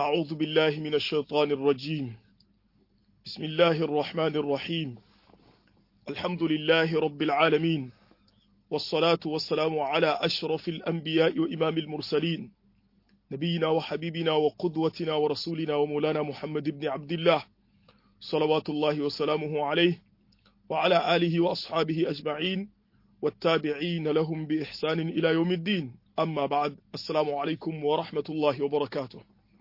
أعوذ بالله من الشيطان الرجيم بسم الله الرحمن الرحيم الحمد لله رب العالمين والصلاة والسلام على أشرف الأنبياء وإمام المرسلين نبينا وحبيبنا وقدوتنا ورسولنا ومولانا محمد بن عبد الله صلوات الله وسلامه عليه وعلى آله وأصحابه أجمعين والتابعين لهم بإحسان إلى يوم الدين amma ba'ad assalamu alaikum wa rahmatullahi wa barakatuh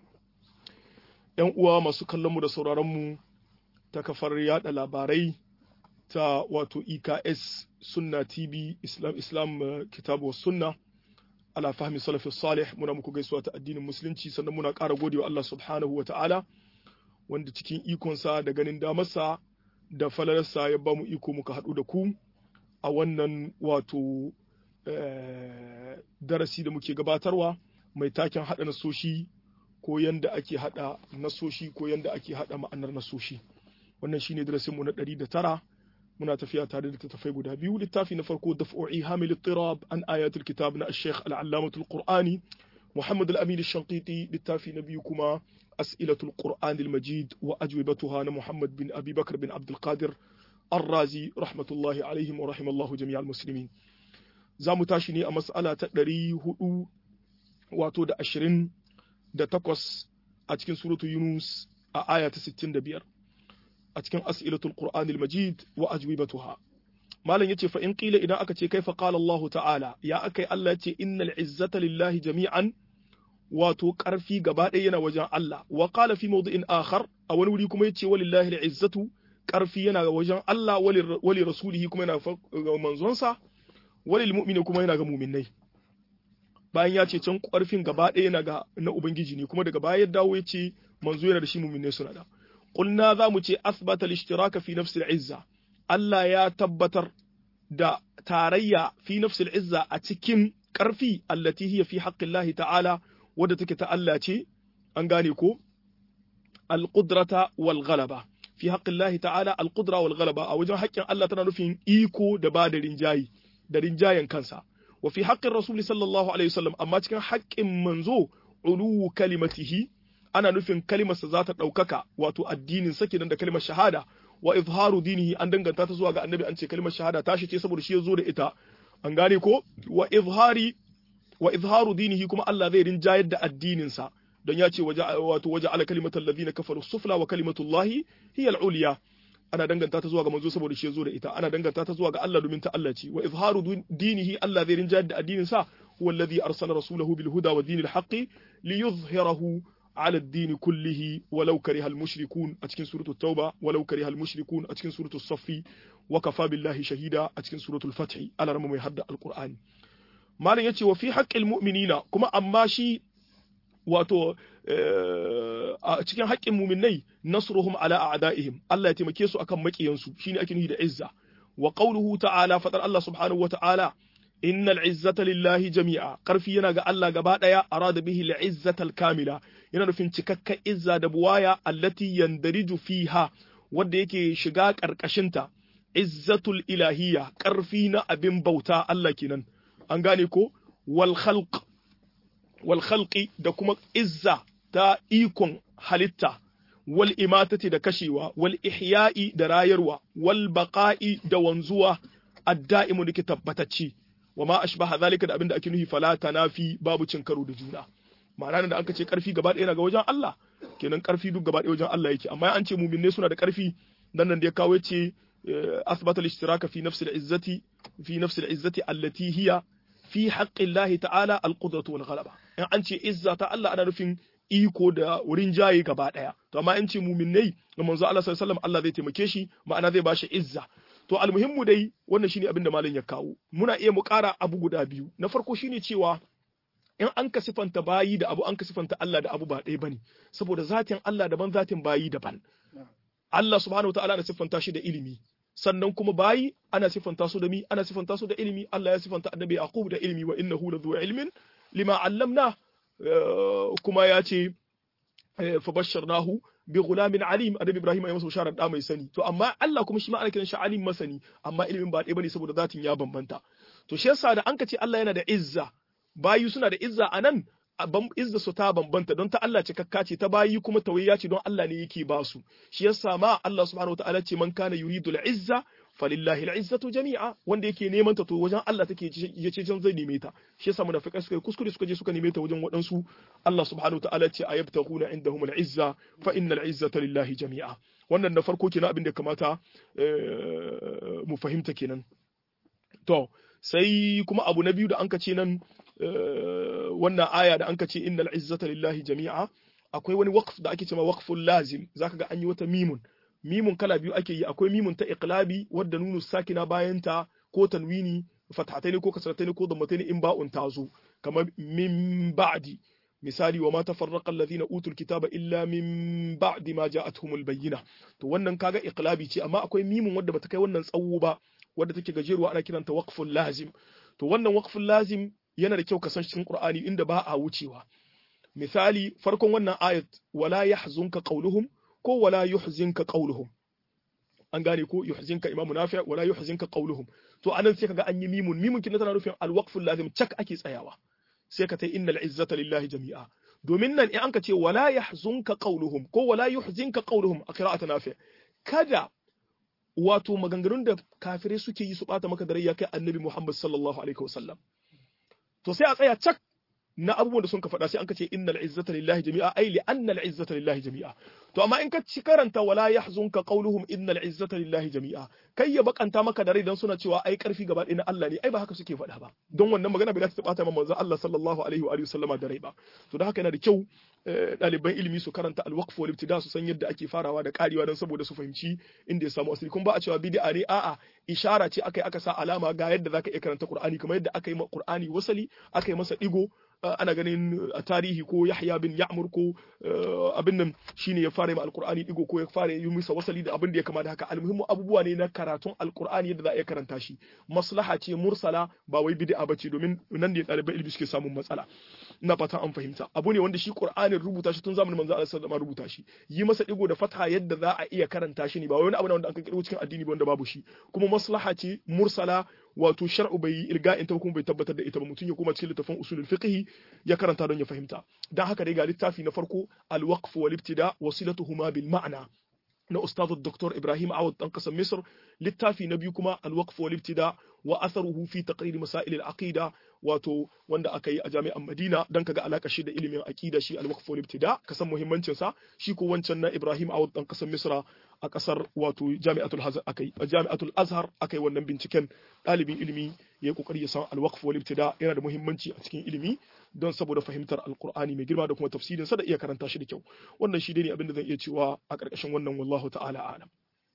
yan uwa masu kallon mu da sauraron mu ta kafar yada labarai ta wato EKS Sunna TV Islam Islam uh, Kitabu was Sunna ala fahmi salafi salih muna muku gaisuwa ta addinin musulunci sannan muna ƙara godewa Allah subhanahu wa ta'ala wanda cikin ikonsa da ganin damarsa da falalarsa ya ba mu iko muka haɗu da ku a wannan wato darasi da muke gabatarwa mai taken haɗa nasoshi ko yanda ake haɗa nasoshi ko yanda ake haɗa ma'anar nasoshi wannan shine darasinmu na ɗari da tara muna tafiya tare da tattafai guda biyu littafi na farko daf'u'i hamil tirab an ayatul kitab na ash-shaykh al-allamatul qur'ani muhammad al-amin ash-shanqiti littafi na biyu kuma as'ilatul qur'an al-majid wa ajwibatuha na muhammad bin abi bakr bin abdul qadir الرازي رحمة الله عليهم ورحم الله جميع المسلمين za mu tashi ne a mas'ala ta ɗari hudu wato da ashirin da takwas a cikin suratu Yunus a aya ta sittin da biyar a cikin as'ilatul Qur'anil Majid wa ajwibatuha malam yace fa in qila idan aka ce kaifa qala Allah ta'ala ya akai Allah yace innal izzata lillahi jami'an wato karfi gaba ɗaya yana wajen Allah wa qala fi mawdi'in akhar a wani wuri kuma yace walillahi al-izzatu karfi yana wajen Allah wali rasulihi kuma yana ga manzonsa walil mu'mini kuma yana ga mu'minnai bayan ya ce can ƙarfin gaba ɗaya yana ga na ubangiji ne kuma daga baya ya dawo ya ce manzo yana da shi mu'minnai suna da qulna za mu ce asbata al-ishtiraka fi nafsi al-izza Allah ya tabbatar da tarayya fi nafsi al-izza a cikin ƙarfi allati hiya fi haqqillahi ta'ala wadda take ta Allah ce an gane ko al-qudrata wal ghalaba fi haqqillahi ta'ala al-qudra wal ghalaba a wajen haƙƙin Allah tana nufin iko da ba da rinjayi da rinjayen kansa wa fi haƙƙin rasul sallallahu alaihi wasallam amma cikin haƙƙin manzo ulu kalimatihi ana nufin kalimarsa za ta ɗaukaka wato addinin sa kenan da kalimar shahada wa izharu dinihi an danganta ta zuwa ga annabi an ce kalimar shahada ta shi ce saboda shi ya zo da ita an gane ko wa izhari wa izharu dinihi kuma Allah zai rinjayar da addinin sa don ya ce wato waje ala kalimatul ladina kafaru sufla wa kalimatullahi hiya al-ulya ana danganta ta zuwa ga manzo saboda shi ya zo da ita ana danganta ta zuwa ga Allah domin ta Allah ce wa izharu dinihi Allah zai rinjayar da addinin sa huwa alladhi arsala rasulahu bil huda wa dinil haqqi liyuzhirahu ala ad-din kullihi walau kariha al-mushrikun a cikin suratul tauba walau kariha al-mushrikun a cikin suratul saffi wa kafa billahi shahida a cikin suratul fath Allah mai hadda al-qur'ani malam yace wa fi haqqil mu'minina kuma amma shi wato a cikin haƙƙin muminai nasruhum ala a'daihim Allah ya taimake su akan maƙiyansu shine ake nufi da izza wa qawluhu ta'ala fadar Allah subhanahu wa ta'ala innal izzata lillahi jami'a karfi yana ga Allah gaba daya arada bihi al kamila yana nufin cikakka izza da buwaya allati yandariju fiha wanda yake shiga karkashinta izzatul ilahiyya karfi na abin bauta Allah kenan an gane ko wal khalq wal khalqi da kuma izza ta ikon halitta wal imatati da kashewa wal ihya'i da rayarwa wal baqa'i da wanzuwa adda'imu dake tabbatacce wa ma ashbaha zalika da abinda ake nufi fala tanafi babu cin karo da juna ma'ana da aka ce karfi gaba ɗaya ga wajen Allah kenan karfi duk gaba ɗaya wajen Allah yake amma an ce mu'minne suna da karfi dan nan da ya kawo ce asbata al-ishtiraka fi nafsi al-izzati fi nafsi al-izzati allati hiya fi haqqi Allah ta'ala al-qudratu wal ghalaba in an ce izza ta Allah ana nufin iko da wurin jaye gaba daya to amma in ce mu'minnai ga manzo Allah sallallahu alaihi wasallam Allah zai taimake shi ma'ana zai bashi izza to almuhimmu dai wannan shine abin da malam ya kawo muna iya mu ƙara abu guda biyu na farko shine cewa in an ka sifanta bayi da abu an ka sifanta Allah da abu ba ɗaya bane saboda zatin Allah daban zatin bayi daban Allah subhanahu wa ta'ala na siffanta shi da ilimi sannan kuma bayi ana siffanta su da mi ana siffanta su da ilimi Allah ya siffanta annabi Yaqub da ilimi wa innahu ladhu ilmin lima allamna kuma ya ce fa basharnahu bi ghulamin alim annabi Ibrahim ya masa bisharar da mai sani to amma Allah kuma shi ma ana kiran shi alim masani amma ilimin ba ɗaya bane saboda zatin ya bambanta to shi yasa da an ka ce Allah yana da izza bayu suna da izza anan izza su ta bambanta don ta Allah ce kakka ce ta bayi kuma tawayya ce don Allah ne yake ba su shi yasa ma Allah subhanahu wataala ce man kana yuridu al-izza falillahi al-izzatu jami'a wanda yake neman ta to wajen Allah take yace can zai neme ta shi yasa munafikai suka kuskure suka je suka neme ta wajen waɗansu Allah subhanahu wataala ce ayabtaghuna indahum al-izza fa innal izzata lillahi jami'a wannan na farko kenan abin da kamata mu fahimta kenan to sai kuma abu na biyu da anka ce nan wannan aya da anka ce innal izzata lillahi jami'a akwai wani waqf da ake cewa waqful lazim zaka ga an yi wata mimun mimun kala biyu ake yi akwai mimun ta iqlabi wadda nunu sakina bayan ta ko tanwini fathataini ko kasrataini ko dammataini in ba'un tazo kamar min ba'di misali wa ma tafarraqa alladhina utul kitaba illa min ba'di ma ja'atuhumul bayyina to wannan kaga iqlabi ce amma akwai mimun wadda bata kai wannan tsawo ba wadda take gajeruwa ana kiranta waqful lazim to wannan waqful lazim yana da kyau ka san cikin Qur'ani inda ba a wucewa misali farkon wannan ayat wala yahzunka qawluhum ko wala yuhzinka qawluhum an gane ko yuhzinka imamu nafi wala yuhzinka qawluhum to anan sai kaga an yi mimun mimun kin tana nufin alwaqful lazim cak ake tsayawa sai ka ta innal izzata lillahi jami'a domin nan in anka ce wala yahzunka qawluhum ko wala yuhzinka qawluhum a qira'atu nafi kada wato maganganun da kafirai suke yi su bata maka da rai ya kai annabi Muhammad sallallahu alaihi wasallam to sai a tsaya cak na abubuwan da sun ka faɗa sai an ka ce innal izzata lillahi jami'a ai li annal izzata lillahi jami'a to amma in ka ci karanta wala yahzunka qawluhum innal izzata lillahi jami'a kai ya bakanta maka da rai dan suna cewa ai karfi gaba ɗaya na Allah ne ai ba haka suke faɗa ba don wannan magana bai ta bata manzon Allah sallallahu alaihi wa alihi wasallama da rai ba to da haka yana da kyau ɗaliban ilimi su karanta alwaqf wal ibtida su san yadda ake farawa da karewa don saboda su fahimci inda ya samu asali kuma ba a cewa bid'a ne a'a ishara ce aka yi aka sa alama ga yadda zaka iya karanta Qur'ani kamar yadda aka yi ma Qur'ani wasali aka yi masa digo ana ganin a tarihi ko Yahya bin Ya'mur ko abin nan shine ya fara ma alqur'ani digo ko ya fara yi masa wasali da abin da ya kama da haka almuhimmu abubuwa ne na karatun alqur'ani yadda za a iya karanta shi maslaha ce mursala ba wai bid'a bace domin nan ne ɗaliban ilimi suke samun matsala ina fatan an fahimta abu ne wanda shi qur'anin rubuta shi tun zamanin manzo Allah sallallahu alaihi rubuta shi yi masa digo da fatha yadda za a iya karanta shi ne ba wani abu ne wanda an kirkiro cikin addini ba wanda babu shi kuma maslaha ce mursala wato shar'u bai ilga'in ta kuma bai tabbatar da ita ba mutum ya koma cikin littafin usulul fiqh ya karanta don ya fahimta dan haka dai ga littafi na farko al-waqf wal ibtida wasilatuhuma bil ma'na na ustazu Dr. Ibrahim Awad dan kasar Misr littafi na biyu kuma al-waqf wal ibtida wa atharuhu fi taqrir masail al-aqida wato wanda aka yi a jami'an Madina dan kaga alaka shi da ilimin aqida shi al-waqf wal ibtida ka san muhimmancin sa shi ko wancan na Ibrahim Awad dan kasar Misra a kasar wato Jami'atul Azhar akai a Jami'atul Azhar akai wannan binciken dalibin ilimi ya yi kokari ya san al-waqf wal ibtida yana da muhimmanci a cikin ilimi don saboda fahimtar alkur'ani mai girma da kuma tafsirin sa da iya karanta shi da kyau wannan shi ne abin da zan iya cewa a ƙarƙashin wannan wallahu ta'ala alam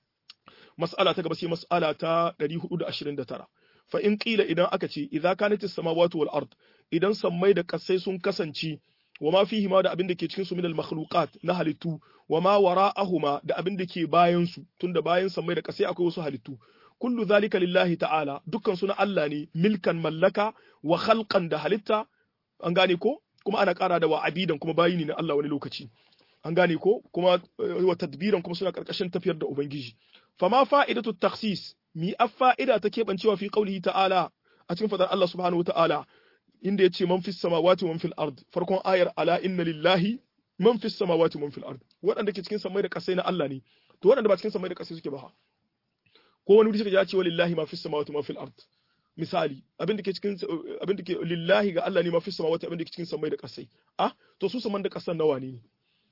mas'ala ta gaba sai mas'ala ta 429 fa in qila idan aka ce idza kanat as-samawati wal ard idan sammai da kasai sun kasance wa ma fihi ma da abin da ke cikin su min al-makhluqat na halittu wa ma wara'ahuma da abin da ke bayan su tunda bayan sammai da kasai akwai wasu halittu kullu zalika lillahi ta'ala dukkan su na Allah ne milkan mallaka wa khalqan da halitta an gane ko kuma ana ƙara da wa abidan kuma bayi ne na Allah wani lokaci an gane ko kuma wa tadbiran kuma suna ƙarƙashin tafiyar da ubangiji fama fa'idatu takhsis mi fa'ida ta keɓancewa fi qaulihi ta'ala a cikin fadar Allah subhanahu ta'ala inda yace man fis samawati wa man fil ard farkon ayar ala inna lillahi man fis samawati wa man fil ard waɗanda ke cikin samai da ƙasai na Allah ne to waɗanda ba cikin samai da ƙasai suke ba ko wani wuri suka ya ce wa lillahi ma fis samawati wa man fil ard misali abin da ke cikin abin da ke lillahi ga Allah ne mafi samawati abin da ke cikin samai da kasai ah to su saman da kasan nawa ne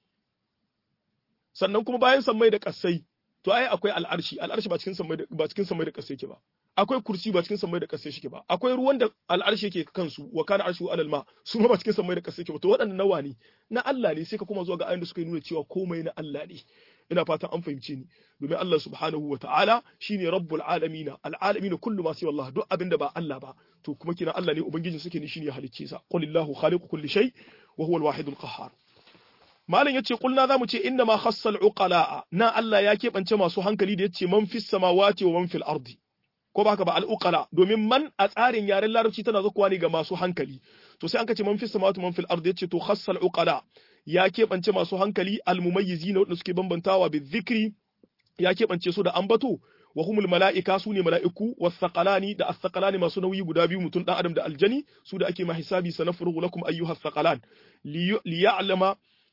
sannan kuma bayan samai da kasai to ai akwai al'arshi al'arshi ba cikin samai ba cikin samai da kasai yake ba akwai kursi ba cikin samai da kasai shike ba akwai ruwan da al'arshi yake kansu wa kana arshu alal ma su ma ba cikin samai da kasai yake ba to waɗannan nawa ne na Allah ne sai ka kuma zuwa ga ayoyin da suka nuna cewa komai na Allah ne ina fatan an fahimce ni domin Allah subhanahu wa ta'ala shine rabbul alamin alalamin kullu ma siwa Allah duk abin da ba Allah ba to kuma kina Allah ne ubangijin suke ni shine halicce sa qulillahu khaliqu kulli shay wa huwa alwahidul qahhar malam yace kulna zamu ce inna ma khassal uqala na Allah ya keɓance masu hankali da yace man fis samawati wa man fil ardi ko ba haka ba al-uqala domin man a tsarin yaren larabci tana zakuwa ne ga masu hankali to sai an kace man fis samawati man fil ardi yace to khassal uqala ya keɓance masu hankali almumayyizi na waɗanda suke bambantawa bi zikri ya keɓance su da ambato wa humul mala'ika su ne mala'iku wasaqalani da as-saqalani masu nauyi guda biyu mutum dan adam da aljani su da ake ma hisabi sanafrugu lakum ayyuha as-saqalan li ya'lama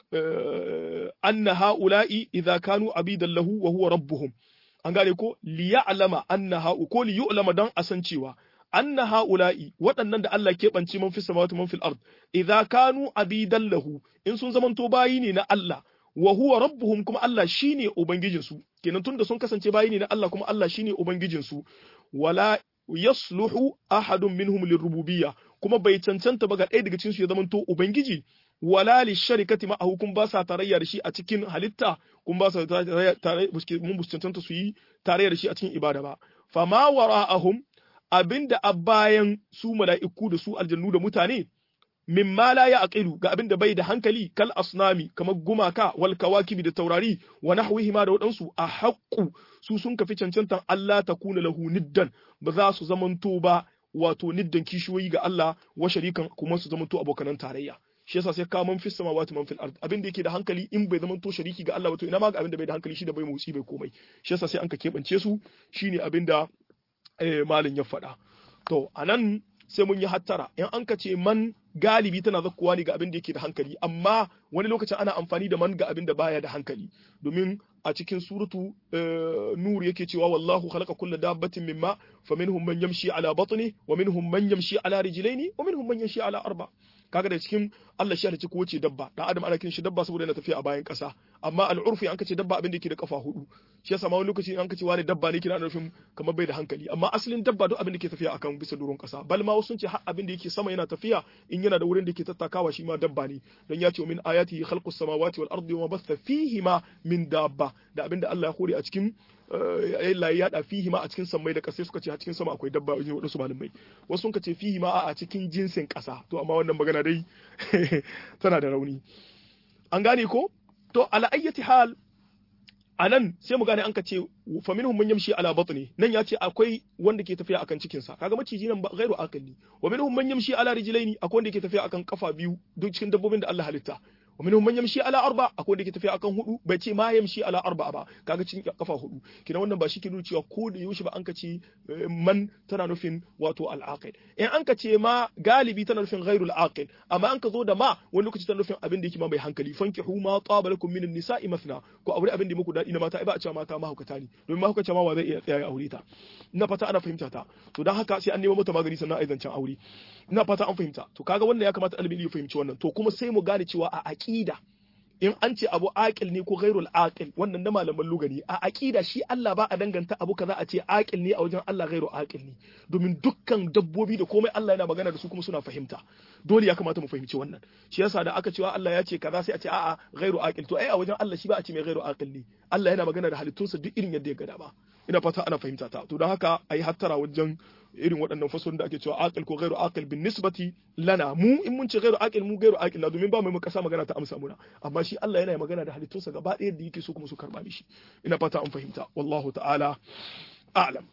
anna ha'ula'i idza kanu abidan lahu wa huwa rabbuhum an gane ko li ya'lama anna ha'u ko li yu'lama dan asan cewa anna ha'ula'i waɗannan da Allah keɓance man fi samawati man fil ard idza kanu abidan lahu in sun zamanto bayi ne na Allah wa huwa rabbuhum kuma Allah shine ubangijinsu kenan tunda sun kasance bayi ne na Allah kuma Allah shine ubangijinsu wala yasluhu ahadun minhum lirububiyya kuma bai cancanta ba ga ɗaya daga cikin su ya zamanto ubangiji wala li sharikati ma hukum ba sa tarayya da shi a cikin halitta kun ba sa tarayya mun cancanta su yi tarayya da shi a cikin ibada ba fama wara'ahum abinda a bayan su mala'iku da su aljannu da mutane mimma la ya'qilu ga abinda bai da hankali kal asnami kamar gumaka wal kawakibi da taurari wa nahwihima da wadansu a haqqu su sun kafi cancantan Allah ta kuna lahu niddan ba za su zamanto ba wato niddan kishiyoyi ga Allah wa sharikan kuma su zamanto abokanan tarayya shi yasa sai ka man fi samawati man fil ard abin da yake da hankali in bai zamanto shariki ga Allah wato ina ma ga abin da bai da hankali shi da bai motsi bai komai shi yasa sai an ka kebance su shine abin da malin ya faɗa to anan sai mun yi hattara in an ka ce man galibi tana zakkuwa ne ga abin da yake da hankali amma wani lokacin ana amfani da man ga abin da baya da hankali domin a cikin suratu nur yake cewa wallahu khalaqa kulla dabbatin mimma faminhum man yamshi ala batni wa minhum man yamshi ala rijlaini wa minhum man yamshi ala arba kaga da cikin Allah shi halicci kowace dabba dan adam ana kiran shi dabba saboda yana tafiya a bayan kasa amma al'urfi an kace dabba abin da yake da kafa hudu shi yasa ma wani lokaci an kace wani dabba ne kina nufin kamar bai da hankali amma asalin dabba duk abin da yake tafiya akan bisa doron kasa bal ma wasu sun ce har abin da yake sama yana tafiya in yana da wurin da yake tattakawa shi ma dabba ne don ya ce min ayati khalqus samawati wal ardi wa batha fihima min dabba da abin da Allah ya hore a cikin Allah ya yada fihi ma a cikin sammai da ƙasa suka ce a cikin sama akwai dabba wajen wadansu malamai wasu sun ce fihi ma a cikin jinsin ƙasa to amma wannan magana dai tana da rauni an gane ko to ala ayyati hal anan sai mu gane an ka ce fa minhum man yamshi ala batni nan ya ce akwai wanda ke tafiya akan cikin sa kaga maciji nan ghairu aqli wa minhum man yamshi ala rijlaini akwai wanda ke tafiya akan kafa biyu duk cikin dabbobin da Allah halitta wa minhum man yamshi ala arba akwai wanda ke tafiya akan hudu bai ce ma yamshi ala arba ba kaga cikin kafa hudu kina wannan ba shi ke nuna cewa ko da yaushe ba an ka ce man tana nufin wato al-aqil in an ka ce ma galibi tana nufin ghairul aqil amma an ka zo da ma wani lokaci tana nufin abin da yake ma mai hankali fankihu ma taba lakum min nisa'i mathna ko aure abin da muku dadi na mata ai ba a cewa mata mahaukata ne domin mahaukata ma wa zai iya tsaya ya aure ta ina fata ana fahimta ta to dan haka sai an nemo mata magani sannan ai zancen aure ina fata an fahimta to kaga wannan ya kamata ɗalibin ya fahimci wannan to kuma sai mu gane cewa a aqida in an ce abu aqil ne ko ghairul aqil wannan na malaman lugani a aqida shi Allah ba a danganta abu kaza a ce aqil ne a wajen Allah ghairu aqil ne domin dukkan dabbobi da komai Allah yana magana da su kuma suna fahimta dole ya kamata mu fahimci wannan shi yasa da aka cewa Allah ya ce kaza sai a ce a'a ghairu aqil to ai a wajen Allah shi ba a ce mai ghairu aqil ne Allah yana magana da halittunsa duk irin yadda ya ga dama ina fata ana fahimta ta to don haka ayi hattara wajen irin waɗannan fasalin da ake cewa aqil ko ghairu aqil bin nisbati lana mu in mun ce ghairu aqil mu ghairu aqil na domin ba mai kasa magana ta amsa muna amma shi Allah yana magana da halittunsa gaba ɗaya da yake so kuma su karba mishi ina fata an fahimta wallahu ta'ala a'lam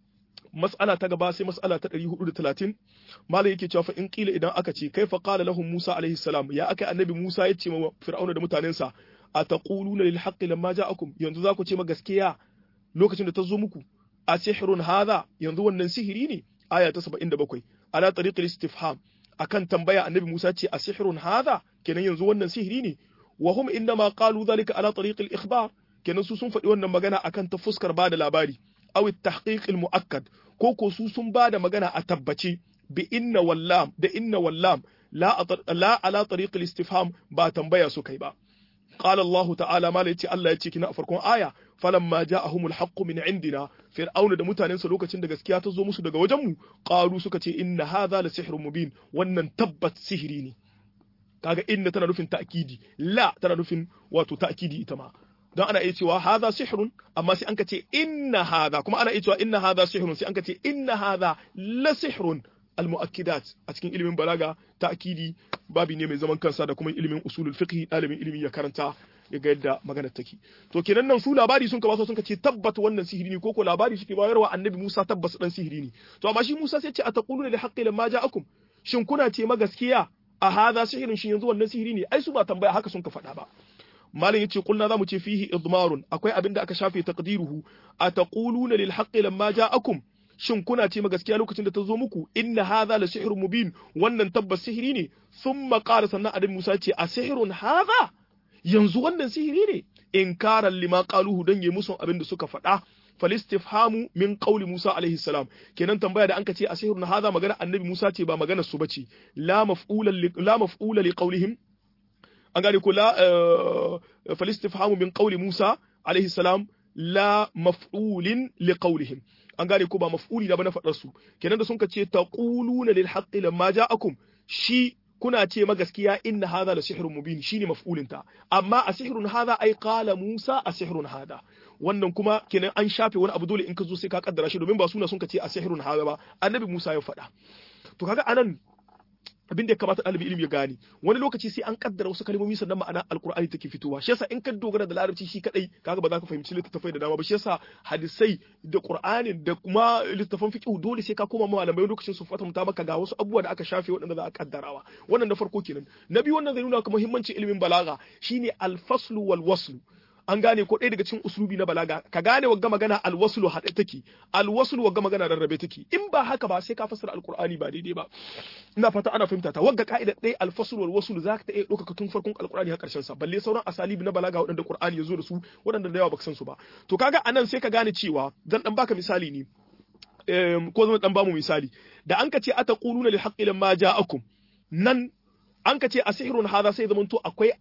mas'ala ta gaba sai mas'ala ta 430 malai yake cewa fa in kila idan aka ce kaifa qala lahum Musa alaihi salam ya aka annabi Musa ya ce wa fir'auna da mutanensa ataquluna lil haqqi lamma ja'akum yanzu za ku ce ma gaskiya lokacin da ta zo muku a sihirun hadha yanzu wannan sihiri ne aya ta 77 ala tariqil istifham akan tambaya annabi Musa ce a sihirun hadha kenan yanzu wannan sihiri ne wa hum inma qalu dhalika ala tariqil ikhbar kenan su sun faɗi wannan magana akan ta fuskar bada labari aw at-tahqiq al-mu'akkad ko ko su sun bada magana a tabbace bi inna wallam da inna wallam la la ala tariqil istifham ba tambaya su kai ba قال الله تعالى ما ليتي الله يتي كنا farkon aya falamma ja'ahum alhaq min indina fir'auna da mutanen sa lokacin da gaskiya ta zo musu daga wajen mu qalu suka ce inna hadha la sihrun mubin wannan tabbat sihiri ne kaga inna tana nufin ta'kidi la tana nufin wato ta'kidi ita ma don ana iya cewa hadha sihrun amma sai an ka ce inna hadha kuma ana iya cewa inna hadha sihrun sai an ka ce inna hadha la sihrun al-mu'akkidat a cikin ilimin balaga ta'kidi babi ne mai zaman kansa da kuma ilimin usulul fiqh dalibin ilimi ya karanta ya ga yadda magana take to kenan nan su labari sun ka sun ka ce tabbat wannan sihiri ne ko ko labari suke bayarwa annabi Musa tabbas dan sihiri ne to amma shi Musa sai ce ataquluna li haqqi lamma ja'akum shin kuna ce ma gaskiya a hadha sihirin shin yanzu wannan sihiri ne ai su ba tambaya haka sun ka faɗa ba malam yace kulna zamu ce fihi idmarun akwai abin da aka shafe taqdiruhu ataquluna lil haqqi lamma ja'akum shin kuna ce ma gaskiya lokacin da ta zo muku inna hadha la sihrun mubin wannan tabbas sihiri ne thumma qala sannan adam Musa ce a sihrun hadha yanzu wannan sihiri ne inkaran lima qaluhu dan yi musu abin da suka faɗa falistifhamu min qauli Musa alaihi salam kenan tambaya da anka ce a sihrun hadha magana annabi Musa ce ba magana su bace la maf'ulan la maf'ula li qaulihim an gane ko la falistifhamu min qauli Musa alaihi salam la maf'ulin li qaulihim an gane ko ba maf'uli da ba na faɗar su kenan da sun ka ce taquluna lil haqqi lamma ja'akum shi kuna ce ma gaskiya inna hadha la sihrun mubin shine maf'ulin ta amma a sihrun hadha ai qala Musa a sihrun hadha wannan kuma kenan an shafe wani abu dole in ka zo sai ka kaddara shi domin ba suna sun ka ce a sihrun hadha ba annabi Musa ya faɗa to kaga anan abin da ya kamata ɗalibi ilimi ya gane wani lokaci sai an kaddara wasu kalmomi sannan ma'ana alkur'ani take fitowa shi yasa in ka dogara da larabci shi kadai kaga ba za ka fahimci littattafai da dama ba shi yasa hadisai da qur'ani da kuma littattafan fiqh dole sai ka koma malamai lokacin su fata maka ga wasu abubuwa da aka shafe waɗanda za a kaddarawa wannan na farko kenan na biyu wannan zai nuna ka muhimmancin ilimin balaga shine al-faslu wal waslu an gane ko ɗaya daga cikin uslubi na balaga ka gane wagga magana alwaslu haɗe take alwaslu wagga magana rarrabe take in ba haka ba sai ka fassara alqur'ani ba daidai ba ina fata ana fahimta ta wagga ka'ida ɗaya alfaslu wal waslu zaka ta iya ɗaukaka tun farkon alqur'ani har ƙarshen sa balle sauran asalibi na balaga waɗanda qur'ani ya zo da su waɗanda da yawa baka san su ba to kaga anan sai ka gane cewa zan dan baka misali ne ko zan dan bamu misali da an ka ce ataquluna lil haqqi lamma ja'akum nan an ka ce a sihirun haza sai zamanto akwai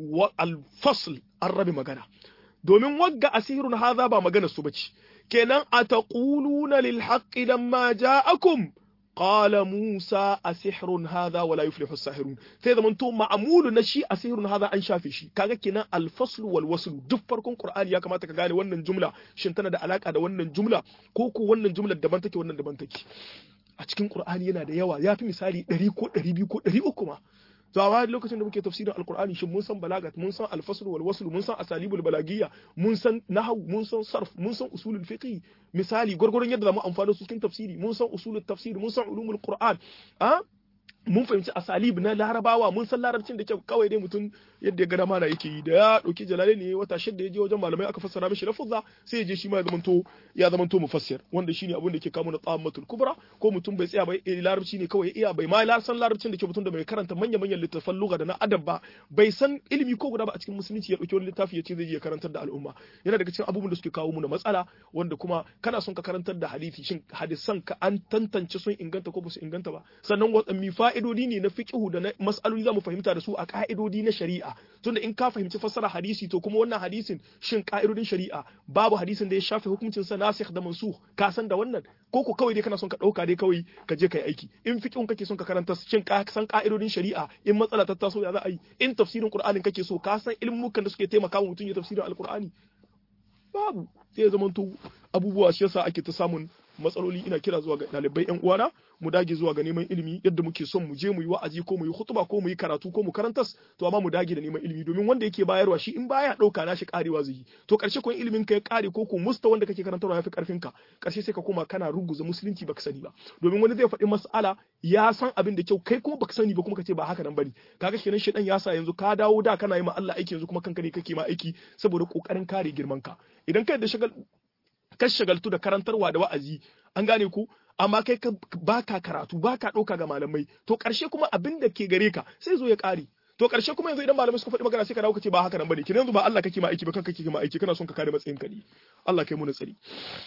alfasl an rabe magana domin wagga a sihirun haza ba magana su bace kenan a taquluna lil haqqi lamma ja'akum qala musa a sihirun haza wala yuflihu as-sahirun sai zamanto ma'amulu na shi a sihirun haza an shafe shi kaga kenan alfasl wal wasl duk farkon qur'ani ya kamata ka gane wannan jumla shin tana da alaka da wannan jumla ko ko wannan jumlar daban take wannan daban take a cikin qur'ani yana da yawa ya fi misali 100 ko 200 ko 300 ma to amma lokacin da muke tafsirin alqur'ani shin mun san balagat mun san alfasl wal wasl mun san asalibul balagiyya mun san nahwu mun san sarf mun san usulul fiqh misali gurgurun yadda zamu amfana su cikin tafsiri mun san usulul tafsir mun san ulumul qur'an a mun fahimci asalib na larabawa mun san larabcin da kyau kawai dai mutum yadda ya gada mana yake yi da ya dauki jalale ne wata shidda ya je wajen malamai aka fassara mishi lafuzza sai ya je shi ma ya zamanto ya zamanto mufassir wanda shine abin da ke kawo na tsammatul kubra ko mutum bai tsaya bai larabci ne kawai iya bai ma san larabcin da ke mutum da bai karanta manya manyan littattafan lugha da na adab ba bai san ilimi ko guda ba a cikin musulunci ya dauki wani littafi ya ce zai je karantar da al'umma yana daga cikin abubuwan da suke kawo mu na matsala wanda kuma kana son ka karantar da hadisi shin hadisan ka an tantance sun inganta ko ba su inganta ba sannan wadanne fa'idodi ne na fiqhu da na mas'aloli zamu fahimta da su a ka'idodi na shari'a tunda in ka fahimci fassara hadisi to kuma wannan hadisin shin ka'idodin shari'a babu hadisin da ya shafe hukuncin sa nasikh da mansukh ka san da wannan ko ko kawai dai kana son ka dauka dai kawai ka je kai aiki in fiqhun kake son ka karanta shin ka san ka'idodin shari'a in matsala ta taso ya za a yi in tafsirin qur'anin kake so ka san ilmukan da suke taimaka wa mutum ya tafsirin alqur'ani babu sai ya zamanto abubuwa shi yasa ake ta samun matsaloli ina kira zuwa ga ɗalibai yan uwana mu dage zuwa ga neman ilimi yadda muke son mu je mu yi wa'azi ko mu yi hutuba ko mu yi karatu ko mu karantas to amma mu dage da neman ilimi domin wanda yake bayarwa shi in baya ɗauka na shi karewa zai yi to karshe ko ilimin ka ya kare ko ko musta wanda kake karantarwa yafi karfin ka karshe sai ka koma kana ruguza musulunci baka sani ba domin wani zai faɗi mas'ala ya san abin da kyau kai kuma baka sani ba kuma kace ba haka nan bane kaga kenan shedan ya sa yanzu ka dawo da kana yi ma Allah aiki yanzu kuma kanka ne kake ma aiki saboda kokarin kare girman ka idan kai da shagal ka shagaltu da karantarwa da wa'azi an gane ku amma kai ka baka karatu baka ɗauka ga malamai to ƙarshe kuma abin da ke gare ka sai zo ya ƙare to ƙarshe kuma yanzu idan malamai suka faɗi magana sai ka dawo ka ce ba haka nan bane kin yanzu ba Allah kake ma aiki ba kanka kake ma aiki kana son ka kare matsayin ka ne Allah kai mu tsari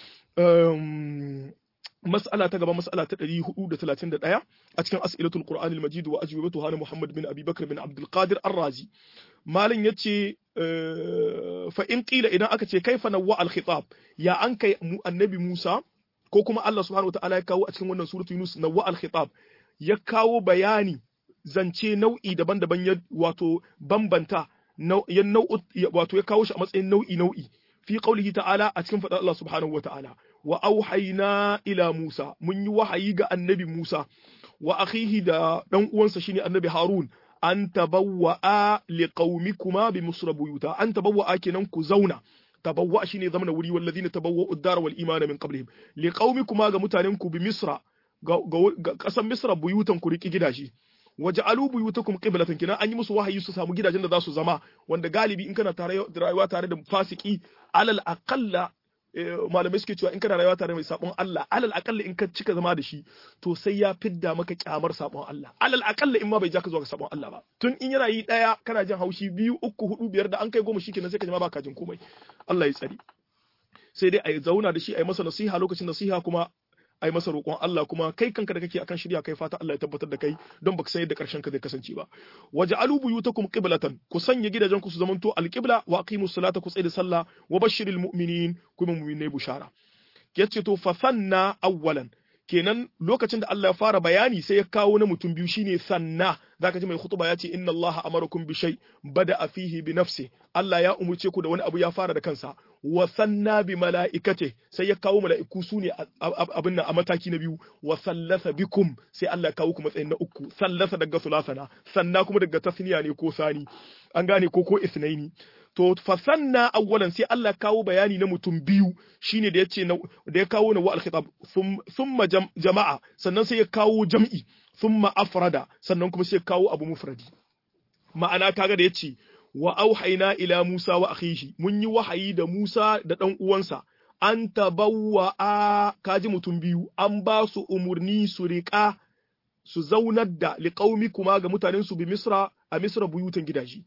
mas'ala ta gaba mas'ala ta 431 a cikin as'ilatul qur'an al-majid wa ajwibatuha na Muhammad bin Abi Bakr bin Abdul Qadir Ar-Razi malin yace fa in qila idan aka ce kaifa nawwa al-khitab ya an kai annabi Musa ko kuma Allah subhanahu wataala ya kawo a cikin wannan suratu Yunus nawwa al-khitab ya kawo bayani zance nau'i daban-daban ya wato bambanta ya nau'u wato ya kawo shi a matsayin nau'i nau'i fi qaulihi ta'ala a cikin faɗar Allah subhanahu wataala wa auhayna ila Musa mun yi wahayi ga annabi Musa wa akhihi da dan uwansa shine annabi Harun an tabawwa'a liqaumikuma bi Misra buyuta an tabawwa'a kenan ku zauna tabawwa shine zamana wuri wallazina tabawwa'u ad-dara wal imana min qablihim liqaumikuma ga mutanen ku bi Misra ga kasan Misra buyutan ku riki gidaje waja'alu buyutakum qiblatan kina an yi musu wahayi su samu gidajen da za su zama wanda galibi in kana tare rayuwa tare da fasiki alal aqalla malamai suke cewa in kana rayuwa tare mai sabon Allah alal aqalla in ka cika zama da shi to sai ya fidda maka kyamar sabon Allah alal aqalla in ma bai ja ka zuwa ga sabon Allah ba tun in yana yi daya kana jin haushi biyu uku hudu biyar da an kai goma shikenan sai ka jima baka jin komai Allah ya tsari sai dai a yi zauna da shi a yi masa nasiha lokacin nasiha kuma a yi masa roƙon Allah kuma kai kanka da kake akan shirya kai fata Allah ya tabbatar da kai don baka san yadda ƙarshen ka zai kasance ba waje alu buyutakum qiblatan ku sanya gidajen ku su zamanto alqibla wa aqimus salata ku da sallah wa bashiril mu'minin kuma mu'minai bushara yace to fa sanna awwalan kenan lokacin da Allah ya fara bayani sai ya kawo na mutum biyu shine sanna zaka ji mai khutba ya ce inna Allah amarakum bi shay bada fihi bi nafsi Allah ya umurce ku da wani abu ya fara da kansa wa sanna bi malaikate sai ya kawo mala'iku su ne abin nan a mataki na biyu wa sallasa bikum sai Allah ya kawo ku matsayin na uku sallasa daga sulasana sanna kuma daga tasniya ne ko sani an gane ko ko isnaini to fasanna awwalan sai Allah kawo bayani na mutum biyu shine da yace da ya kawo na wa al-khitab thumma jama'a sannan sai ya kawo jam'i thumma afrada sannan kuma sai ya kawo abu mufradi ma'ana kaga da yace wa auhayna ila Musa wa akhihi mun yi wahayi da Musa da dan uwansa an tabawwa a kaji mutum biyu an ba su umurni su riƙa su zaunar da liƙaumi kuma ga mutanen su bi Misra a Misra buyutan gidaje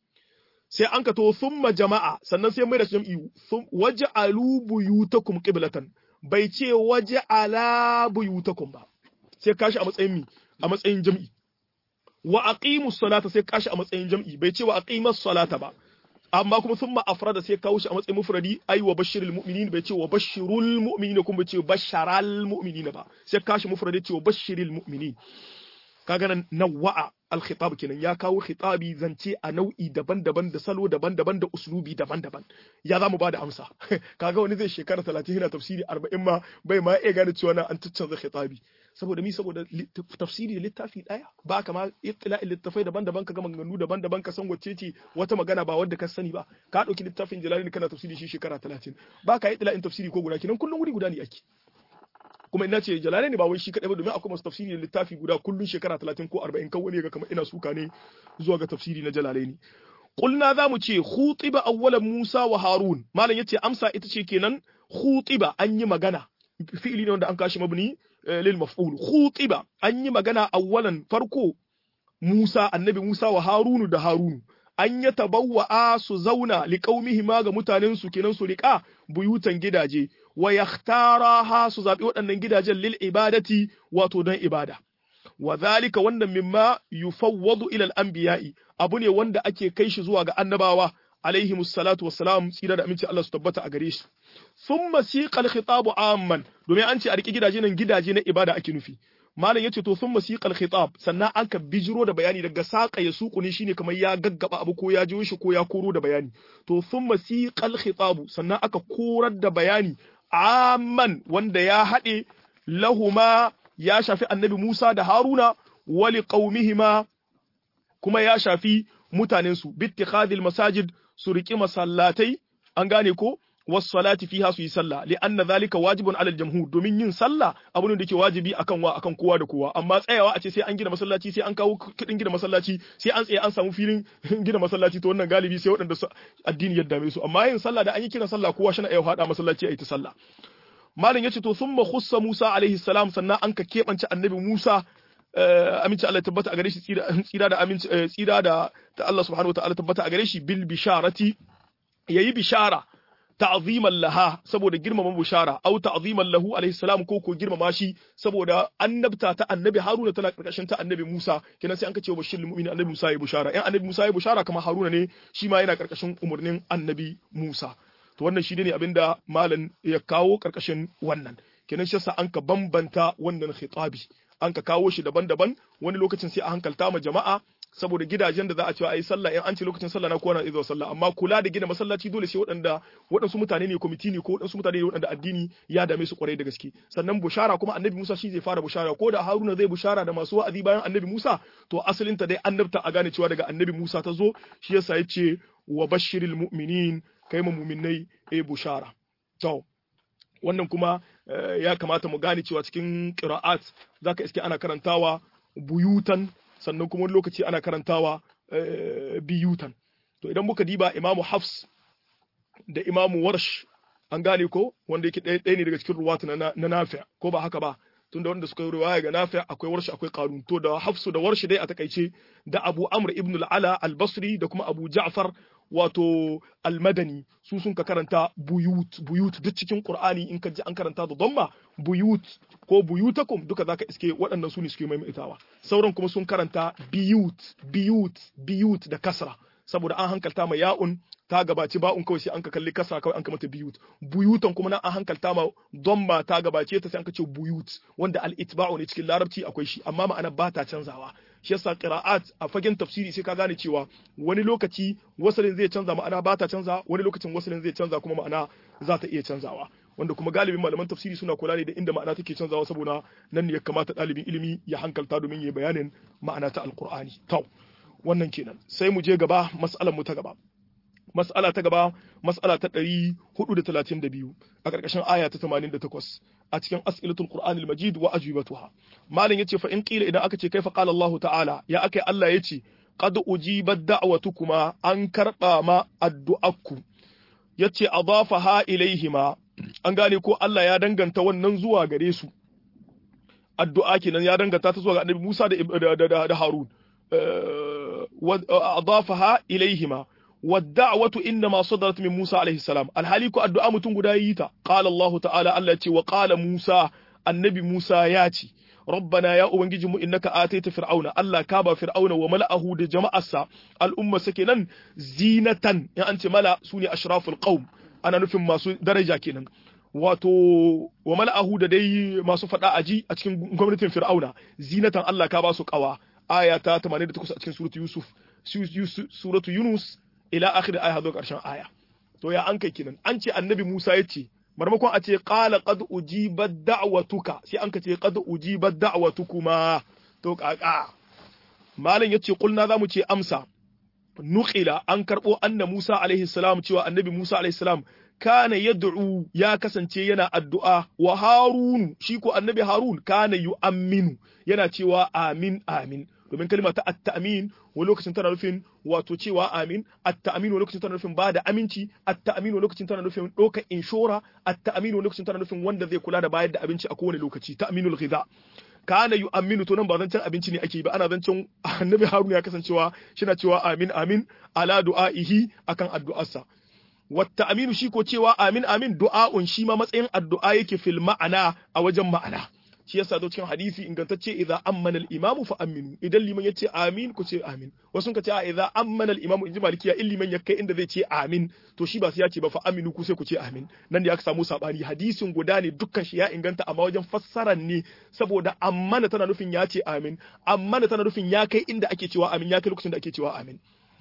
sai an ka to summa jama'a sannan sai mai da jam'i waje alu buyutakum qiblatan bai ce waje ala buyutakum ba sai kashi a matsayin mi a matsayin jam'i wa aqimus salata sai kashi a matsayin jam'i bai ce wa aqimas salata ba amma kuma summa afrada sai kawo shi a matsayin mufradi ai wa bashirul mu'minin bai ce wa bashirul mu'minin kuma bai ce basharal mu'minin ba sai kashi mufradi ce wa bashirul mu'minin kaga nan nawa'a al-khitab kenan ya kawo khitabi zance a nau'i daban-daban da salo daban-daban da uslubi daban-daban ya zamu bada amsa kaga wani zai shekara 30 yana tafsiri 40 ma bai ma iya gane cewa na an canza khitabi saboda mi saboda tafsiri da littafi daya ba kama ittila'in littafai daban-daban ka ga maganganu daban-daban ka san wacce ce wata magana ba wadda ka sani ba ka dauki littafin jalali kana tafsiri shi shekara 30 ba ka ittila'in tafsiri ko guda kenan kullun wuri guda ne ake kuma ina ce jalale ne ba wai shi kadai ba domin akwai masu tafsiri da littafi guda kullun shekara 30 ko 40 kan wani ga kamar ina suka ne zuwa ga tafsiri na jalale ne qulna za mu ce khutiba awwalan Musa wa Harun malam yace amsa ita ce kenan khutiba an yi magana fi'ili ne wanda an kashi mabni lil maf'ul khutiba an yi magana awwalan farko Musa annabi Musa wa Harunu da Harunu an ya tabawwa su zauna liƙaumihima ga mutanen su kenan su riƙa buyutan gidaje wa yakhtaraha su zabi waɗannan gidajen lil ibadati wato don ibada wa zalika wannan mimma yufawwadu ila al anbiya'i abu ne wanda ake kai shi zuwa ga annabawa alaihi musallatu wassalam tsira da aminci Allah su tabbata a gare shi thumma siqal khitabu amman domin an ce a riki gidaje nan gidaje na ibada ake nufi malam yace to thumma siqal khitab sannan an ka bijiro da bayani daga saqa ya suku ne shine kamar ya gaggaba abu ko ya jiyo shi ko ya koro da bayani to thumma siqal khitab sannan aka korar da bayani amman wanda ya haɗe lahuma ya shafi annabi Musa da Haruna wali qaumihima kuma ya shafi mutanensu bittikhadil masajid su riki masallatai an gane ko wassalati fiha su yi sallah li anna zalika wajibun alal jamhur domin yin sallah abu ne da ke wajibi akan wa akan kowa da kowa amma tsayawa a ce sai an gina masallaci sai an kawo kudin gina masallaci sai an tsaye an samu filin gina masallaci to wannan galibi sai waɗanda su addini ya dame su amma yin sallah da an yi kiran sallah kowa shi na iya hada masallaci a yi ta sallah malam yace to thumma khussa Musa alaihi salam sannan an ka kebance annabi Musa aminci Allah tabbata a gare shi tsira da aminci tsira da ta Allah subhanahu wataala tabbata a gare shi bil bisharati yayi bishara ta'ziman laha saboda girmama bushara au ta'ziman lahu alaihi salam ko ko girmama shi saboda annabta ta annabi Haruna tana karkashin ta annabi Musa kenan sai an kace bashir mu'mini annabi Musa ya bushara in annabi Musa ya bushara kamar Haruna ne shi ma yana karkashin umurnin annabi Musa to wannan shi ne abinda malam ya kawo karkashin wannan kenan shi yasa an ka bambanta wannan khitabi an ka kawo shi daban-daban wani lokacin sai a hankalta ma jama'a saboda gidajen da za a cewa a yi sallah in an ce lokacin sallah na kowa na izuwa sallah amma kula da gina masallaci dole sai waɗanda waɗansu mutane ne kwamiti ne ko waɗansu mutane ne waɗanda addini ya dame su kwarai da gaske sannan bushara kuma annabi Musa shi zai fara bushara ko da Haruna zai bushara da masu wa'azi bayan annabi Musa to asalin ta dai annabta a gane cewa daga annabi Musa ta zo shi yasa ya ce wa bashiril mu'minin kai mu mu'minai e bushara to wannan kuma ya kamata mu gane cewa cikin qira'at zaka iske ana karantawa buyutan sannan kuma wani lokaci ana karantawa biyutan to idan muka diba imamu hafs da imamu warsh an gane ko wanda yake ɗaya ne daga cikin ruwatu na nafi ko ba haka ba tunda wanda suka yi riwaya ga nafi akwai warshi akwai qarun to da hafsu da warshi dai a takaice da abu amr ibn al-ala al-basri da kuma abu ja'far wato al-madani su sun ka karanta buyut buyut duk cikin qur'ani in ka ji an karanta da dhamma buyut ko buyutakum duka zaka iske waɗannan su ne suke maimaitawa sauran kuma sun karanta biyut biyut biyut da kasra saboda an hankalta ma ya'un ta gabaci ba'un kawai sai an ka kalli kasa kawai an ka mata biyut buyutan kuma nan an hankalta ma domma ta gabace ta sai an ka ce buyut wanda al-itba'u ne cikin larabci akwai shi amma ma'ana ba ta canzawa shi yasa qira'at a fagen tafsiri sai ka gane cewa wani lokaci wasalin zai canza ma'ana ba ta canza wani lokacin wasalin zai canza kuma ma'ana za ta iya canzawa wanda kuma galibin malaman tafsiri suna kula ne da inda ma'ana take canzawa saboda nan ne ya kamata ɗalibin ilimi ya hankalta domin ya bayanin ma'ana ta alqur'ani to wannan kenan sai mu je gaba mas'alar mu ta gaba mas'ala ta gaba mas'ala ta 432 a ƙarƙashin aya ta 88 a cikin as'ilatul qur'anil majid wa ajwibatuha malam yace fa in qila idan aka ce kaifa qala Allah ta'ala ya akai Allah yace qad ujibat da'watukuma an karba ma addu'akku yace adafaha ilaihima an gane ko Allah ya danganta wannan zuwa gare su addu'a kenan ya danganta ta zuwa ga Annabi Musa da da Harun أضافها إليهما والدعوة إنما صدرت من موسى عليه السلام الحاليك الدعاء متن قدايتا قال الله تعالى التي وقال موسى النبي موسى ياتي ربنا يا أبنجي إنك آتيت فرعون الله كابا فرعون وملأه دي جماعة الأمة سكنا زينة يعني أنت ملأ سوني أشراف القوم أنا نفهم ما درجة كنا wato wa mala'ahu da dai masu faɗa aji a cikin gwamnatin fir'auna zinatan Allah ka ba su ƙawa aya ta 88 a cikin suratu Yusuf suratu Yunus ila akhir aya zuwa karshen aya to ya an kai kinan an ce annabi Musa ya ce marmakon a ce qala qad ujibat da'watuka sai an ka ce qad ujibat da'watukuma to kaka malam yace kulna zamu ce amsa nuqila an karbo anna Musa alaihi salam cewa annabi Musa alaihi salam kana yad'u ya kasance yana addu'a wa Harun shi ko annabi Harun kana yu'amminu yana cewa amin amin domin kalma ta at-ta'min wani lokacin tana nufin wato cewa amin at-ta'min wani lokacin tana nufin ba da aminci at-ta'min wani lokacin tana nufin ɗaukar inshora at-ta'min wani lokacin tana nufin wanda zai kula da bayar da abinci a kowane lokaci ta'minul ghidha kana yu'minu to nan ba zancen abinci ne ake ba ana zancen annabi haruna ya kasancewa shina cewa amin amin ala du'aihi akan addu'arsa wata aminu shi ko cewa amin amin du'a'un shi ma matsayin addu'a yake fil ma'ana a wajen ma'ana shi yasa zo cikin hadisi ingantacce idza ammana al-imam fa aminu idan liman yace amin ku ce amin wasu ka ce a idza ammana al-imam inji malikiya in liman ya kai inda zai ce amin to shi ba sai ya ce ba fa aminu ku sai ku ce amin nan da aka samu sabani hadisin guda ne dukkan shi ya inganta amma wajen fassarar ne saboda ammana tana nufin ya ce amin ammana tana nufin ya kai inda ake cewa amin ya kai lokacin da ake cewa amin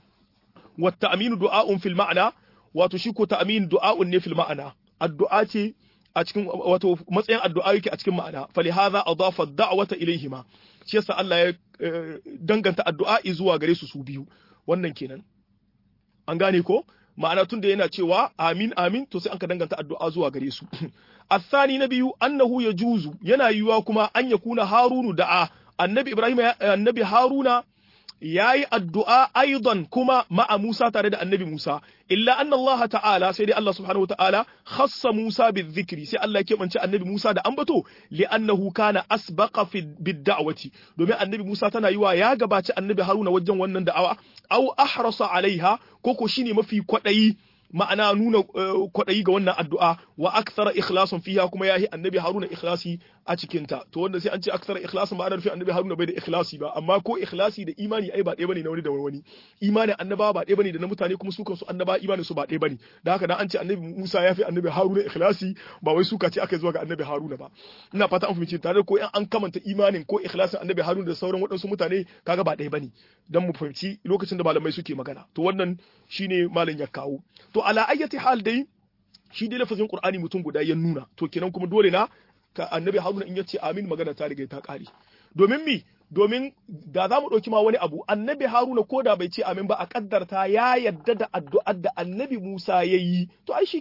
wata aminu du'a'un fil ma'ana wato shi ko ta'amin du'a'un ne fil ma'ana addu'a ce a cikin wato matsayin addu'a yake a cikin ma'ana fali hadha adafa da'wata ilaihima shi yasa Allah ya danganta addu'a zuwa gare su su biyu wannan kenan an gane ko ma'ana tunda yana cewa amin amin to sai an ka danganta addu'a zuwa gare su الثاني نبي أنه يجوز yana yiwuwa kuma an yakuna harunu da'a annabi ibrahim annabi haruna yayi addu'a aidan kuma ma'a Musa tare da annabi Musa illa anna Allah ta'ala sai dai Allah subhanahu ta'ala khassa Musa bizikri sai Allah ya keɓance annabi Musa da ambato li'annahu kana asbaqa fi bid-da'wati domin annabi Musa tana yiwa ya gabaci annabi Haruna wajen wannan da'awa aw ahrasa alaiha ko ko shine mafi kwadayi ma'ana nuna kwaɗayi ga wannan addu'a wa aksara ikhlasun fiha kuma yahi annabi haruna ikhlasi a cikin ta to wanda sai an ce aksara ikhlasun ba ana nufin annabi haruna bai da ikhlasi ba amma ko ikhlasi da imani ai ba ɗaya bane na wani da wani imanin annaba ba ɗaya bane da na mutane kuma su kansu annaba imanin su ba ɗaya bane da haka dan an ce annabi Musa ya fi annabi Haruna ikhlasi ba wai suka ce aka zuwa ga annabi Haruna ba ina fata an fahimci tare ko in an kamanta imanin ko ikhlasin annabi Haruna da sauran waɗansu mutane kaga ba ɗaya bane dan mu fahimci lokacin da malamai suke magana to wannan shine malam ya kawo to ala ayyati hal dai shi dai lafazin Qur'ani mutum guda ya nuna to kenan kuma dole na ka annabi Haruna in yace amin magana ta riga ta kare domin mi domin da za mu ɗauki ma wani abu annabi Haruna ko da bai ce amin ba a kaddarta ya yarda da addu'ar da annabi Musa ya yi to ai shikenan